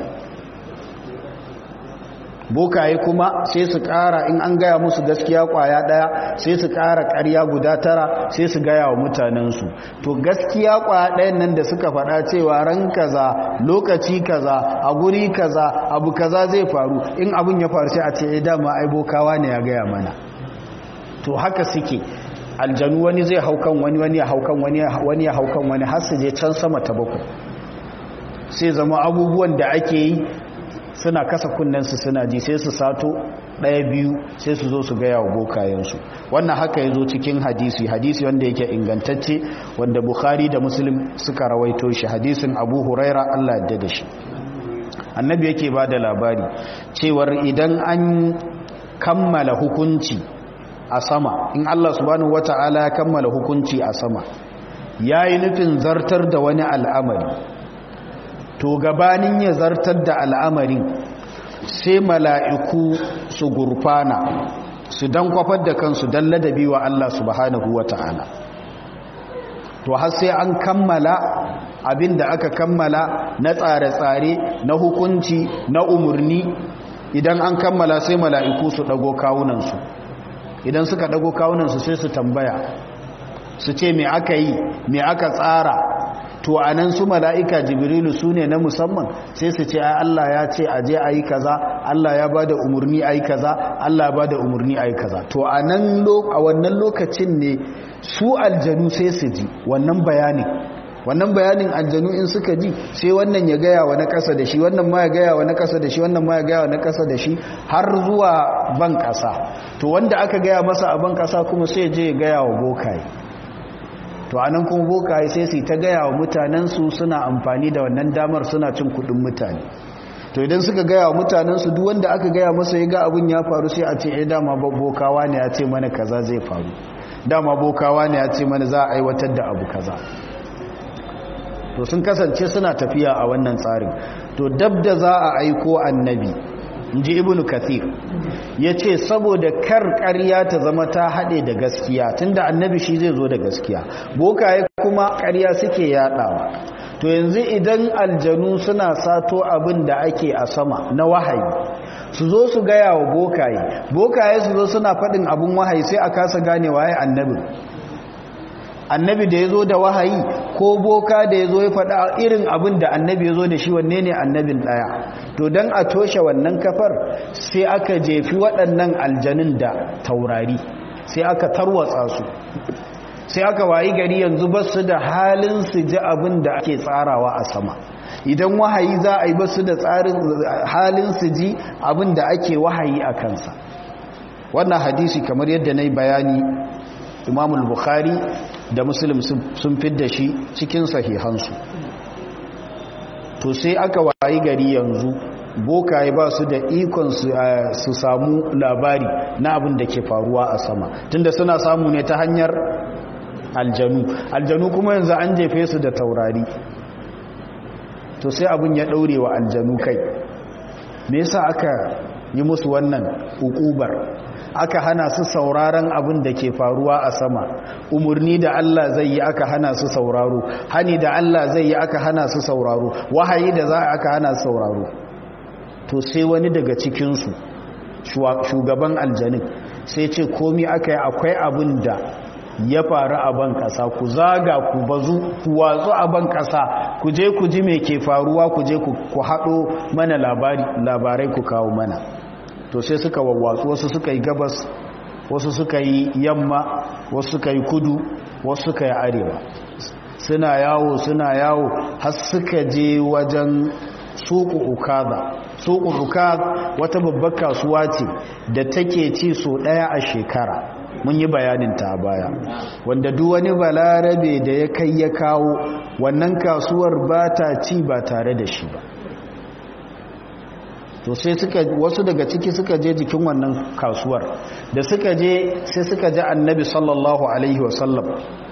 bokaye kuma sai su kara in an gaya musu gaskiya kwaya daya sai su kara karya guda tara sai su gaya wa mutanensu to gaskiya kwaya dayan nan da suka faɗa cewa ran kaza lokaci kaza a guri kaza abu kaza zai faru in abun ya faru sai a ce dama ai bokawa ne ya gaya mana to haka suke aljanu wani zai haukan wani wani ya haukan wani wani ya haukan wani har su je can sama ta bakwai sai zama abubuwan da ake yi suna kasa kunnensu suna ji sai su sato ɗaya biyu sai su zo su gaya wa bokayensu wannan haka ya zo cikin hadisi hadisi wanda yake ingantacce wanda bukhari da muslim suka rawaito shi hadisin abu huraira allah yadda da shi annabi yake ba da labari cewar idan an kammala hukunci a sama in allah subhanahu wata'ala ya kammala hukunci a sama ya yi nufin zartar da wani al'amari to gabanin ya zartar da al'amarin sai mala'iku su gurfana su dan kwafar da kansu don ladabi wa Allah subhanahu wa ta'ala to har sai an kammala abin da aka kammala na tsare-tsare na hukunci na umarni idan an kammala sai mala'iku su ɗago kawunansu idan suka ɗago kawunansu sai su tambaya su ce me aka yi me aka tsara to a nan su mala'ika jibrilu su ne na musamman sai su ce Allah ya ce a je a yi kaza Allah ya ba da umarni a yi kaza Allah ba da umarni a yi kaza to a wannan lokacin ne su aljanu sai su ji wannan bayanin wannan bayanin aljanu in suka ji sai wannan ya gaya wa na ƙasa da shi wannan ma ya gaya wa na ƙasa da shi wannan ma ya gaya wa na ƙasa da shi har zuwa ban ƙasa to wanda aka gaya masa a ban ƙasa kuma sai je ya gaya wa bokaye to anan kuma bokaye sai su ta gaya wa mutanensu suna amfani da wannan damar suna cin kudin mutane to idan suka gaya wa mutanensu duk wanda aka gaya masa ya ga abin ya faru sai a ce eh dama bokawa ne ya ce mana kaza zai faru dama bokawa ne ya ce mana za a aiwatar da abu kaza to sun kasance suna tafiya a wannan tsarin to dab da za a aiko annabi inji ibnu kathir ya ce saboda kar ƙarya ta zama ta haɗe da gaskiya tunda annabi shi zai zo da gaskiya bokaye kuma ƙarya suke yaɗawa to yanzu idan aljanu suna sato abin da ake a sama na wahayi su zo su gaya wa bokaye bokaye su zo suna faɗin abin wahayi sai a kasa gane waye annabin annabi da ya zo da wahayi ko boka da ya zo ya faɗa irin abin da annabi ya zo da shi wanne ne annabin ɗaya to don a toshe wannan kafar sai aka jefi waɗannan aljanin da taurari sai aka tarwatsa su sai aka wayi gari yanzu ba su da halin su ji abin da ake tsarawa a sama idan wahayi za a yi basu da tsarin halin su ji abin da ake wahayi a kansa wannan hadisi kamar yadda na yi bayani imamul bukhari da muslim sun fidda shi cikin sahihansu to sai aka wayi gari yanzu bokaye ba su da ikon su samu labari na abin da ke faruwa a sama tunda suna samu ne ta hanyar aljanu aljanu kuma yanzu an jefe su da taurari to sai abin ya daure wa aljanu kai me yasa aka yi musu wannan hukubar aka hana su sauraron abin da ke faruwa a sama umarni da Allah zai yi aka hana su sauraro hani da Allah zai yi aka hana su sauraro wahayi da za aka hana su sauraro to sai wani daga cikinsu shugaban aljanin sai ce komi aka yi akwai abin da ya faru a ban ƙasa ku zaga ku bazu ku watsu a ban ƙasa ku je ku ji mai ke faruwa ku je ku haɗo mana labarai ku kawo mana to sai suka wawwatsu wasu suka yi gabas wasu suka yi yamma wasu suka yi kudu wasu suka yi arewa suna yawo suna yawo har suka je wajen suku ukada suku ukada wata babbar kasuwa ce da take ci so daya a shekara mun yi bayanin ta baya wanda duk wani balarabe da ya kai ya kawo wannan kasuwar ba ta ci ba tare da shi ba to sai suka wasu daga ciki suka je jikin wannan kasuwar da suka je sai suka ji annabi sallallahu alaihi wasallam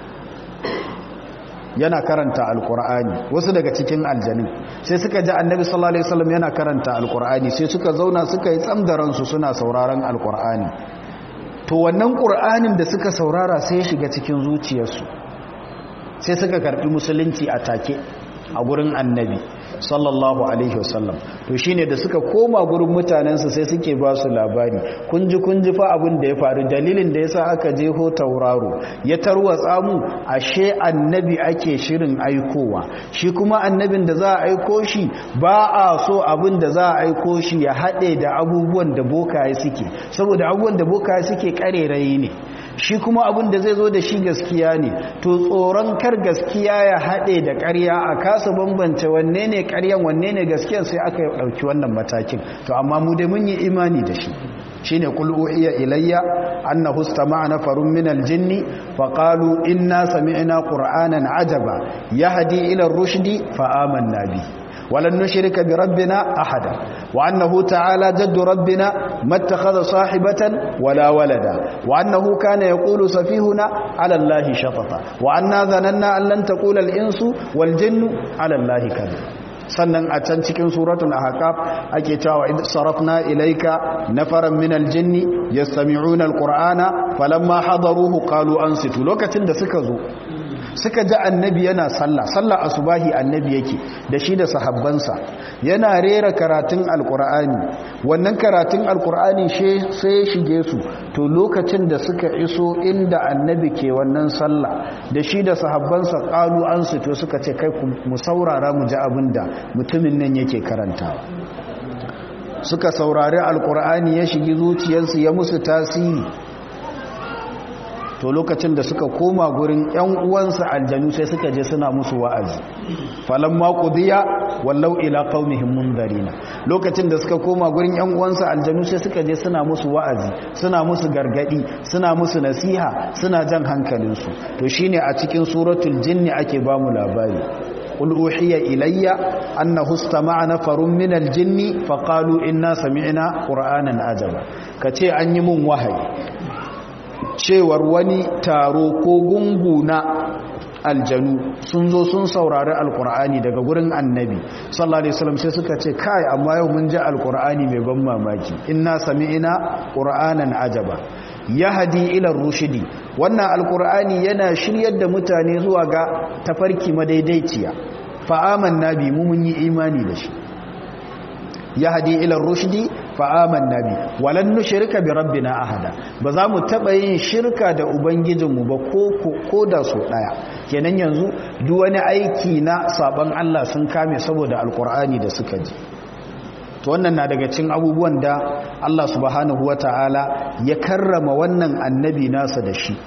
yana karanta alkur'ani wasu daga cikin aljanin sai suka ji annabi sallallahu alaihi wasallam yana karanta alkur'ani sai suka zauna suka yi tsamdaransu suna sauraron alkur'ani to wannan qur'anin da suka saurara sai ya shiga cikin zuciyarsu sai suka karbi musulunci a take a gurin annabi sallallahu alaihi wasallam to shine da suka koma gurin mutanensu sai suke ba su labari kunji kunji fa abin da ya faru dalilin da yasa aka je ho tauraro ya tarwatsa mu ashe annabi ake shirin aikowa shi kuma annabin da za a aiko shi ba a so abin da za a aiko shi ya haɗe da abubuwan da bokaye suke saboda abubuwan da bokaye suke karerayi ne shi kuma abin da zai zo da shi gaskiya ne to tsoron kar gaskiya ya haɗe da ƙarya a kasa bambance wanne ne ƙaryan wanne ne gaskiya sai aka ɗauki wannan matakin to amma mu dai mun yi imani da shi shine kul uhiya ilayya annahu istama'a nafarun min aljinni faqalu inna sami'na qur'anan ajaba yahdi ila ar-rushdi fa amanna bihi ولن نشرك بربنا أحدا وأنه تعالى جد ربنا ما اتخذ صاحبة ولا ولدا وأنه كان يقول سفيهنا على الله شططا وأنا ظننا أن لن تقول الإنس والجن على الله كذب sannan a can cikin suratul ahqaf ake cewa id sarafna ilayka nafaran min aljinni yastami'una alqur'ana falamma hadaruhu qalu ansitu lokacin da suka zo suka ji annabi yana sallah sallah asubahi annabi yake da shi da sahabbansa yana rera karatun alkur'ani wannan karatun alkur'ani sai shige su to lokacin da suka iso inda annabi ke wannan sallah da shi da sahabbansa kalu an su to suka ce kai mu saurara mu ji abin da mutumin nan yake karantawa suka saurari alkur'ani ya shigi zuciyarsu ya musu tasiri to lokacin da suka koma gurin ƴan uwansa aljanu sai suka je suna musu wa'azi falamma qudiya wallau ila qaumihim mundarina lokacin da suka koma gurin ƴan uwansa aljanu sai suka je suna musu wa'azi suna musu gargadi suna musu nasiha suna jan hankalinsu to shine a cikin suratul jinni ake ba mu labari قل أوحي إلي أنه استمع نفر من الجن فقالوا إنا سمعنا قرآنا عجبا كتي أن يمون وهي cewar wani taro ko gungu na aljanu sun zo sun saurari alkur'ani daga gurin annabi sallallahu alaihi wasallam sai suka ce kai amma yau mun ji alkur'ani mai ban mamaki inna sami'ina qur'anan ajaba yahdi ila rushdi wannan alkur'ani yana shiryar da mutane zuwa ga tafarki madaidaiciya fa amanna bi mu mun yi imani da shi yahdi ila rushdi fa amanna bi walan nushrika bi rabbina ahada ba za mu taba yin shirka da ubangijinmu ba ko ko da so daya kenan yanzu duk wani aiki na saban Allah sun kame saboda alkur'ani da suka ji to wannan na daga cikin abubuwan da Allah subhanahu wataala ya karrama wannan annabi nasa da shi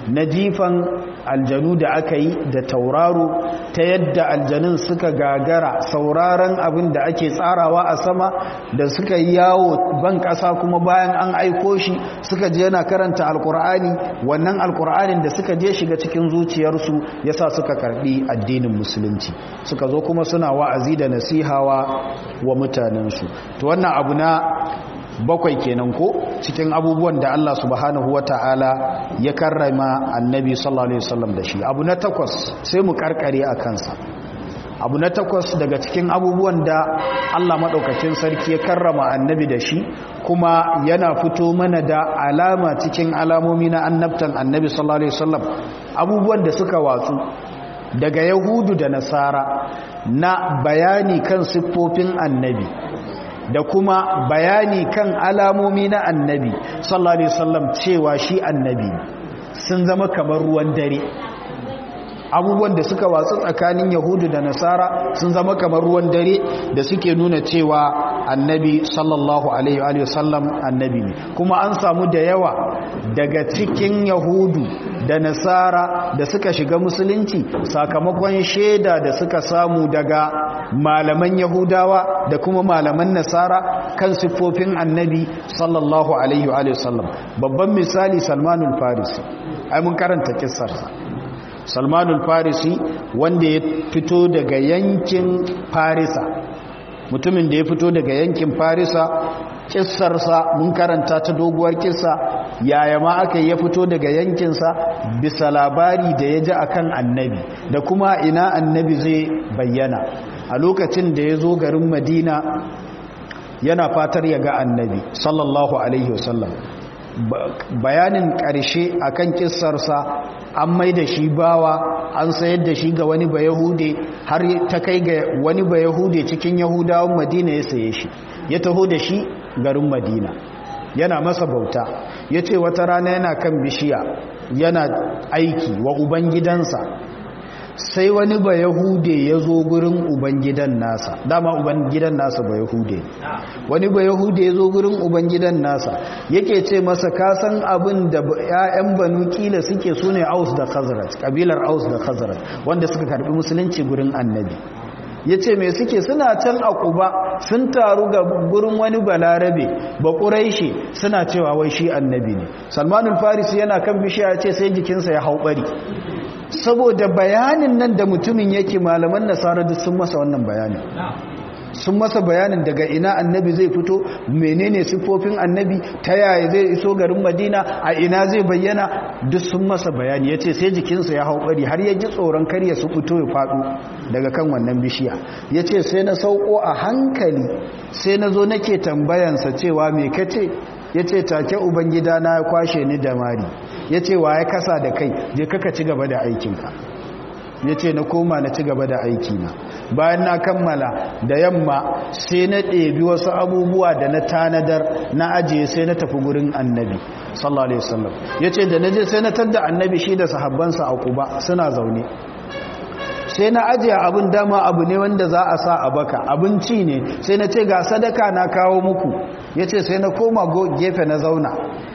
na jifan aljanu da aka yi da tauraro ta yadda aljanun suka gagara sauraron abin da ake tsarawa a sama da suka yi yawo ban ƙasa kuma bayan an aiko shi suka je yana karanta alkur'ani wannan alkur'anin da suka je shiga cikin zuciyarsu yasa suka karbi addinin musulunci suka zo kuma suna wa'azi da nasihawa wa mutanensu to wannan abu na bakwai kenan ko cikin abubuwan da Allah subhanahu wata'ala ya karrama annabi sallallahu alaihi wasallam da shi abu na takwas sai mu karkare a kansa abu na takwas daga cikin abubuwan da Allah maɗaukacin sarki ya karrama annabi da shi kuma yana fito mana da alama cikin alamomi na annabtan annabi sallallahu alaihi wasallam abubuwan da suka watsu daga yahudu da nasara na bayani kan siffofin annabi da kuma bayani kan alamomi na annabi sallallahu alaihi wasallam cewa shi annabi sun zama kamar ruwan dare abubuwan da suka watsu tsakanin yahudu da nasara sun zama kamar ruwan dare da suke nuna cewa annabi sallallahu alaihi wasallam annabi ne kuma an samu da yawa daga cikin yahudu da nasara da suka shiga musulunci sakamakon shaida da suka samu daga malaman yahudawa da kuma malaman nasara kan siffofin annabi sallallahu alaihi wasallam babban misali salmanul farisi ai mun karanta kissarsa salmanul farisi wanda ya fito daga yankin farisa mutumin da ya fito daga yankin farisa kissarsa mun karanta ta doguwar kissa yaya ma aka ya fito daga yankinsa bisa labari da ya ji akan annabi da kuma ina annabi zai bayyana a lokacin da ya zo garin madina yana fatar ya ga annabi sallallahu alaihi wasallam bayanin ƙarshe akan kissarsa an mai da shi bawa an sayar da shi ga wani bayahude har ta kai ga wani bayahude cikin yahudawan madina ya saye shi ya taho da shi garin madina yana masa bauta ya ce wata rana yana kan bishiya yana aiki wa ubangidansa sai wani ba yahude ya zo gurin ubangidan nasa dama ubangidan nasa ba yahude wani ba yahude ya zo gurin ubangidan nasa yake ce masa kasan abin da 'ya'yan banu kila suke su ne aus da khazraj kabilar aus da khazraj wanda suka karbi musulunci gurin annabi ya ce mai suke suna can a kuba sun taru ga gurin wani balarabe ba ƙuraishi suna cewa wai shi annabi ne salmanul farisi yana kan bishiya ya ce sai jikinsa ya hau ɓari saboda bayanin nan da mutumin yake malaman nasara duk sun masa wannan bayanin sun masa bayanin daga ina annabi zai fito menene siffofin annabi ta yaya zai iso garin madina a ina zai bayyana duk sun masa bayani ya ce sai jikinsa ya hau bari har ya ji tsoron karya su fito ya faɗo daga kan wannan bishiya ya ce sai na sauko a hankali sai na zo nake tambayansa cewa me kace ya ce take ubangida na ya kwashe ni da mari ya ce wa ya kasa da kai je kaka ci gaba da aikinka ya ce na koma na ci gaba da aikina bayan na kammala da yamma sai na ɗebi wasu abubuwa da na tanadar na ajiye sai na tafi gurin annabi sallallahu alaihi wasallam ya ce da na je sai na tadda annabi shi da sahabbansa a kuba suna zaune sai na ajiye abin dama abu ne wanda za a sa a baka abinci ne sai na ce ga sadaka na kawo muku ya ce sai na koma gefe na zauna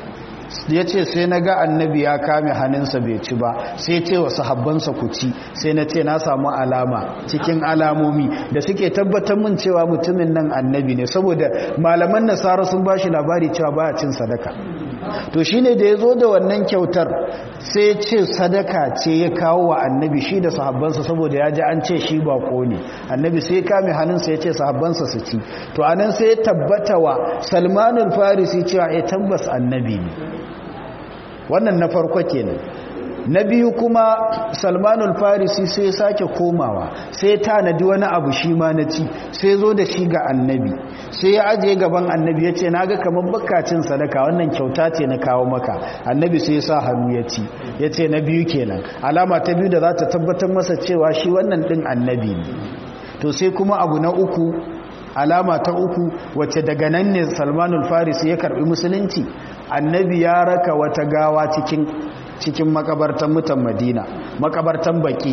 ya ce sai na ga annabi ya kame hannunsa bai ci ba sai ce wa sahabbansa ku ci sai na ce na samu alama cikin alamomi da suke tabbatar min cewa mutumin nan annabi ne saboda malaman nasara sun ba shi labari cewa baya cin sadaka to shine da ya zo da wannan kyautar sai ce sadaka ce ya kawo wa annabi shi da sahabbansa saboda ya ji an ce shi bako ne annabi sai kame hannunsa ya ce sahabbansa su ci to anan sai ya tabbata wa salmanul farisi cewa ya tabbas annabi ne wannan na farko kenan na biyu kuma salmanul farisi sai sake komawa sai tanadi wani abu shi ma na ci sai zo da shi ga annabi sai ya ajiye gaban annabi ya ce na ga kamar bakacin sadaka wannan kyauta ce na kawo maka annabi sai ya sa hannu ya ci ya ce na biyu kenan alama ta biyu da za ta tabbatar masa cewa shi wannan ɗin annabi ne to sai kuma abu na uku alama ta uku wacce daga nan ne salmanul farisi ya karbi musulunci annabi ya raka wata gawa cikin cikin makabartan mutan madina makabartan baki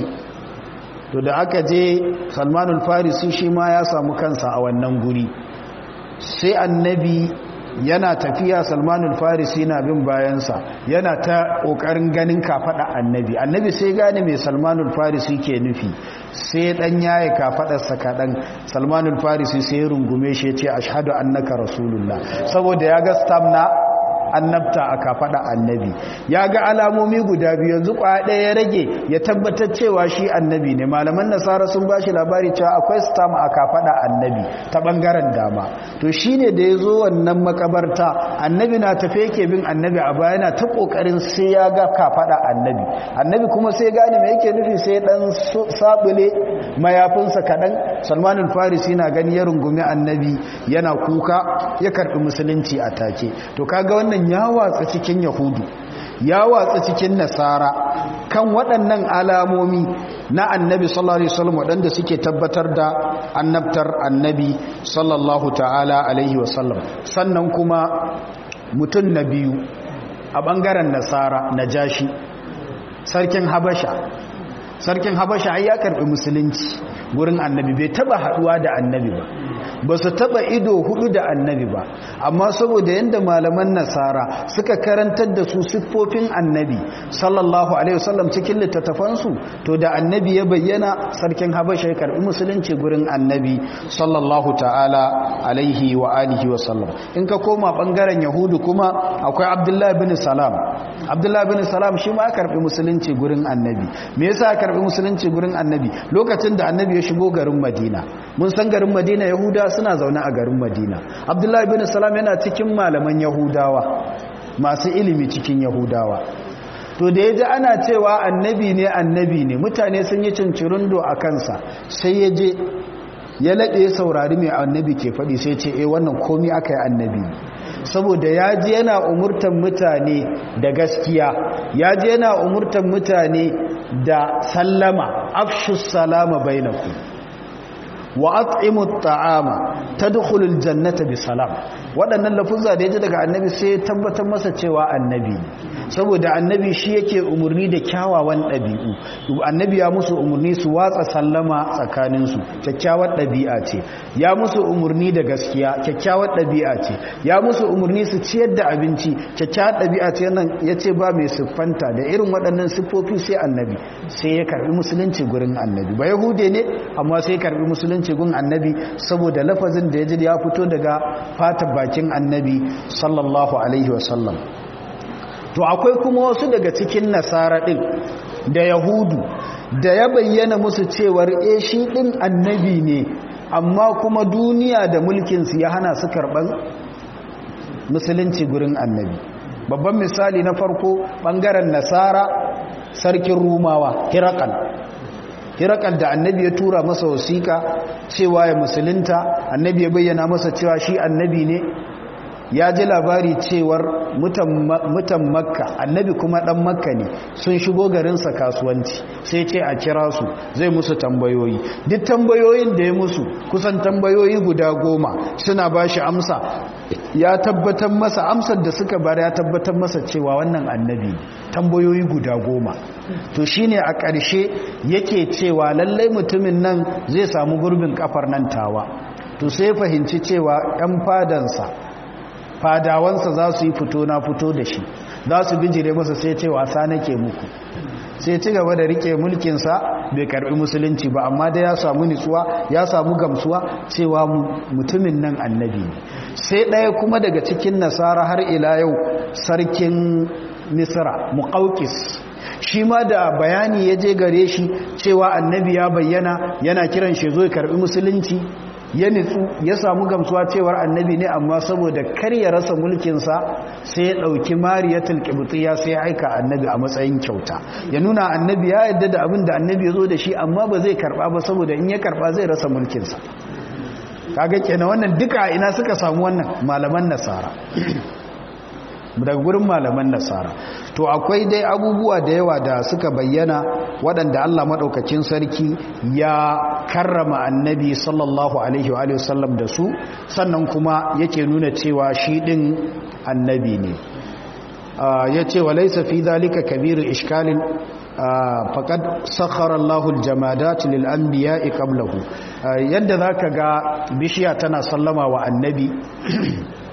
to da aka je salmanul farisi shi ma ya samu kansa a wannan guri sai annabi yana tafiya salmanul farisi na bin bayansa yana ta ƙoƙarin ganin kafaɗa annabi annabi sai gane mai salmanul farisi ke nufi sai ɗan yaye kafaɗarsa kaɗan salmanul farisi sai ya rungume shi ya ce ashadu annaka rasulullah saboda ya ga stamna annabta a kafaɗa annabi ya ga alamomi guda biyu yanzu kwaya ɗaya ya rage ya tabbatar cewa shi annabi ne malaman nasara sun ba shi labari cewa akwai stam a kafaɗa annabi ta ɓangaren dama to shi ne da ya zo wannan makabarta annabi na tafe yake bin annabi a baya yana ta ƙoƙarin sai ya ga kafaɗa annabi annabi kuma sai gane mai yake nufi sai ɗan saɓule mayafinsa kaɗan salmanin farisi na gani ya rungumi annabi yana kuka ya karɓi musulunci a take to kaga wannan ya watsa cikin yahudu ya watsa cikin nasara kan waɗannan alamomi na annabi sallallahu alaihi wasallam waɗanda suke tabbatar da annabtar annabi sallallahu ta'ala alaihi wasallam sannan kuma mutum na biyu a ɓangaren nasara na jashi sarkin habasha sarkin habasha ai ya karɓi musulunci gurin annabi bai taba haɗuwa da annabi ba ba su taba ido hudu da annabi ba amma saboda yadda malaman nasara suka karantar da su siffofin annabi sallallahu alaihi wasallam cikin littattafansu to da annabi ya bayyana sarkin habasha ya karbi musulunci gurin annabi sallallahu ta'ala alaihi wa alihi wasallam in ka koma bangaren yahudu kuma akwai abdullahi bin salam abdullahi bin salam shi ma karbi musulunci gurin annabi me yasa karbi musulunci gurin annabi lokacin da annabi ya shigo garin madina mun san garin madina yahuda suna zaune a garin madina abdullahi bin salam yana cikin malaman yahudawa masu ilimi cikin yahudawa to da ya ji ana cewa annabi ne annabi ne mutane sun yi cincirindo a kansa sai ya je ya laɗe saurari mai annabi ke faɗi sai ce eh wannan komi aka yi annabi saboda ya ji yana umurtan mutane da gaskiya ya ji yana umurtan mutane da sallama afshus salama bainakum wa at'imu ta'ama tadkhulul jannata bi salam waɗannan lafuzza da yaji daga annabi sai ya tabbatar masa cewa annabi saboda annabi shi yake umurni da kyawawan ɗabi'u annabi ya musu umurni su watsa sallama tsakanin su kyakkyawar ɗabi'a ce ya musu umurni da gaskiya kyakkyawar ɗabi'a ce ya musu umurni su ciyar da abinci kyakkyawar ɗabi'a ce nan yace ba mai siffanta da irin waɗannan siffofi sai annabi sai ya karbi musulunci gurin annabi ba yahude ne amma sai ya karbi musulunci musulunci gun annabi saboda lafazin da ya ji ya fito daga fata bakin annabi sallallahu alaihi wasallam to akwai kuma wasu daga cikin nasara ɗin da yahudu da ya bayyana musu cewar e shi ɗin annabi ne amma kuma duniya da mulkinsu ya hana su karɓar musulunci gurin annabi babban misali na farko ɓangaren nasara sarkin rumawa hirakal hirakal da annabi ya tura masa wasiƙa cewa ya musulunta annabi ya bayyana masa cewa shi annabi ne ya ji labari cewar mutan makka annabi kuma dan makka ne sun shigo garinsa kasuwanci sai ce a kira su zai musu tambayoyi duk tambayoyin da ya musu kusan tambayoyi guda goma suna ba shi amsa ya tabbatar masa amsar da suka bada ya tabbatar masa cewa wannan annabi tambayoyi guda goma to shine a ƙarshe yake cewa lallai mutumin nan zai samu gurbin kafar nan tawa to sai fahimci cewa 'yan fadansa fadawansa za su yi fito na fito da shi za su bijire masa sai ce wasa nake muku sai ci gaba da rike mulkinsa bai karbi musulunci ba amma da ya samu nitsuwa ya samu gamsuwa cewa mutumin nan annabi ne sai ɗaya kuma daga cikin nasara har ila yau sarkin misra muƙaukis shi ma da bayani ya je gare shi cewa annabi ya bayyana yana kiran shi zo ya karbi musulunci ya nitsu ya samu gamsuwa cewar annabi ne amma saboda kar ya rasa mulkinsa sai ya ɗauki mariyatul qibtiyya sai ya aika annabi a matsayin kyauta ya nuna annabi ya yadda da abin da annabi ya zo da shi amma ba zai karba ba saboda in ya karba zai rasa mulkinsa kaga kenan wannan duka ina suka samu wannan malaman nasara daga gurin malaman nasara to akwai dai abubuwa da yawa da suka bayyana waɗanda Allah maɗaukakin sarki ya karrama annabi sallallahu alaihi wa sallam da su sannan kuma yake nuna cewa shi ɗin annabi ne ya ce wa laisa fi zalika kabiru ishkalin faƙad sakhara Allahul jamadat lil anbiya'i qablahu yadda zaka ga bishiya tana sallama wa annabi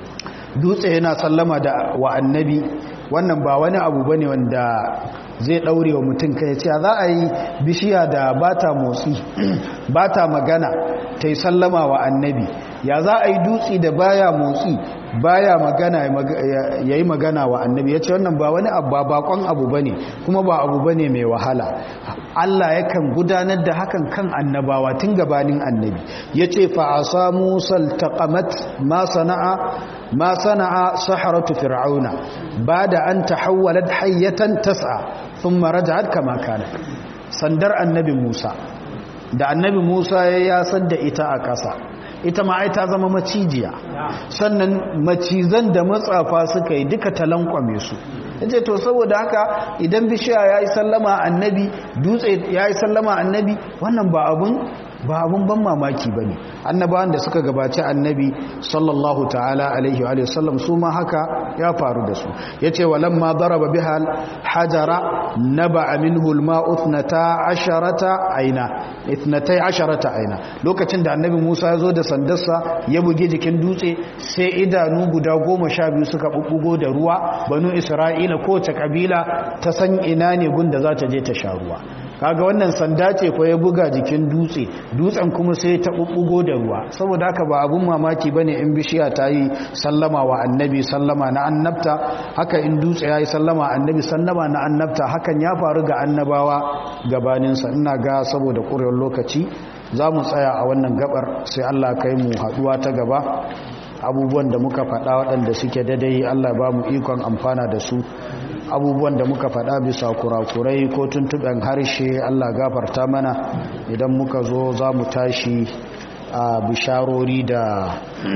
dutse yana sallama da wa annabi wannan ba wani abu bane wanda zai daure wa mutum kai ce za a yi bishiya da bata motsi bata magana ta yi sallama wa annabi ya za a yi dutse da baya motsi baya magana ya yi magana wa annabi ya ce wannan ba wani abu ba bakon abu ba ne kuma ba abu ba ne mai wahala Allah yakan gudanar da hakan kan annabawa tun gabanin annabi ya ce fa'asa musal taqamat ma sana'a ma sana'a saharatu fir'auna ba da an tahawwalat hayyatan tas'a thumma raja'at kama kana sandar annabi Musa da annabi Musa ya yasar da ita a ƙasa ita ma ai ta zama macijiya sannan macizan da matsafa suka yi duka talankwame su yace to saboda haka idan bishiya yayi sallama annabi dutse yayi sallama annabi wannan ba abun ba abun ban mamaki bane annabawan da suka gabaci annabi sallallahu ta'ala alaihi wa sallam su ma haka ya faru da su yace walamma daraba biha hajara naba'a minhu alma'u 12 aina 12 aina lokacin da annabi Musa ya zo da sandarsa ya buge jikin dutse sai idanu guda goma sha biyu suka bubbugo da ruwa banu Isra'ila kowace kabila ta san ina ne gunda za ta je ta sha ruwa kaga wannan sanda ce ko ya buga jikin dutse dutsen kuma sai ta bubbugo da ruwa saboda haka ba abun mamaki bane in bishiya ta yi sallama wa annabi sallama na annabta haka in dutse ya yi sallama annabi sallama na annabta hakan ya faru ga annabawa gabaninsa ina ga saboda ƙurewar lokaci za mu tsaya a wannan gabar sai allah kai mu haɗuwa ta gaba abubuwan da muka faɗa waɗanda suke daidai allah ba mu ikon amfana da su abubuwan da muka faɗa bisa kurakurai ko tuntuɓen harshe Allah gafarta mana idan muka zo za mu tashi a bisharori da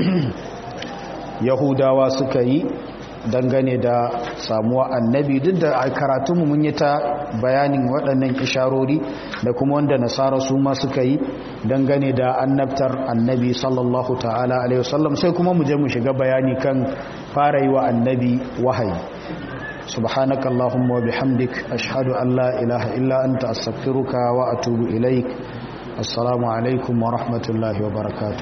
yahudawa suka yi dangane da samuwa annabi duk da a karatunmu mun yi ta bayanin waɗannan isharori da kuma wanda nasara su ma suka yi dangane da annabtar annabi sallallahu ta'ala alaihi wasallam sai kuma mu je mu shiga bayani kan fara yi wa annabi wahayi سبحانك اللهم وبحمدك أشهد أن لا إله إلا أنت أستغفرك وأتوب إليك السلام عليكم ورحمة الله وبركاته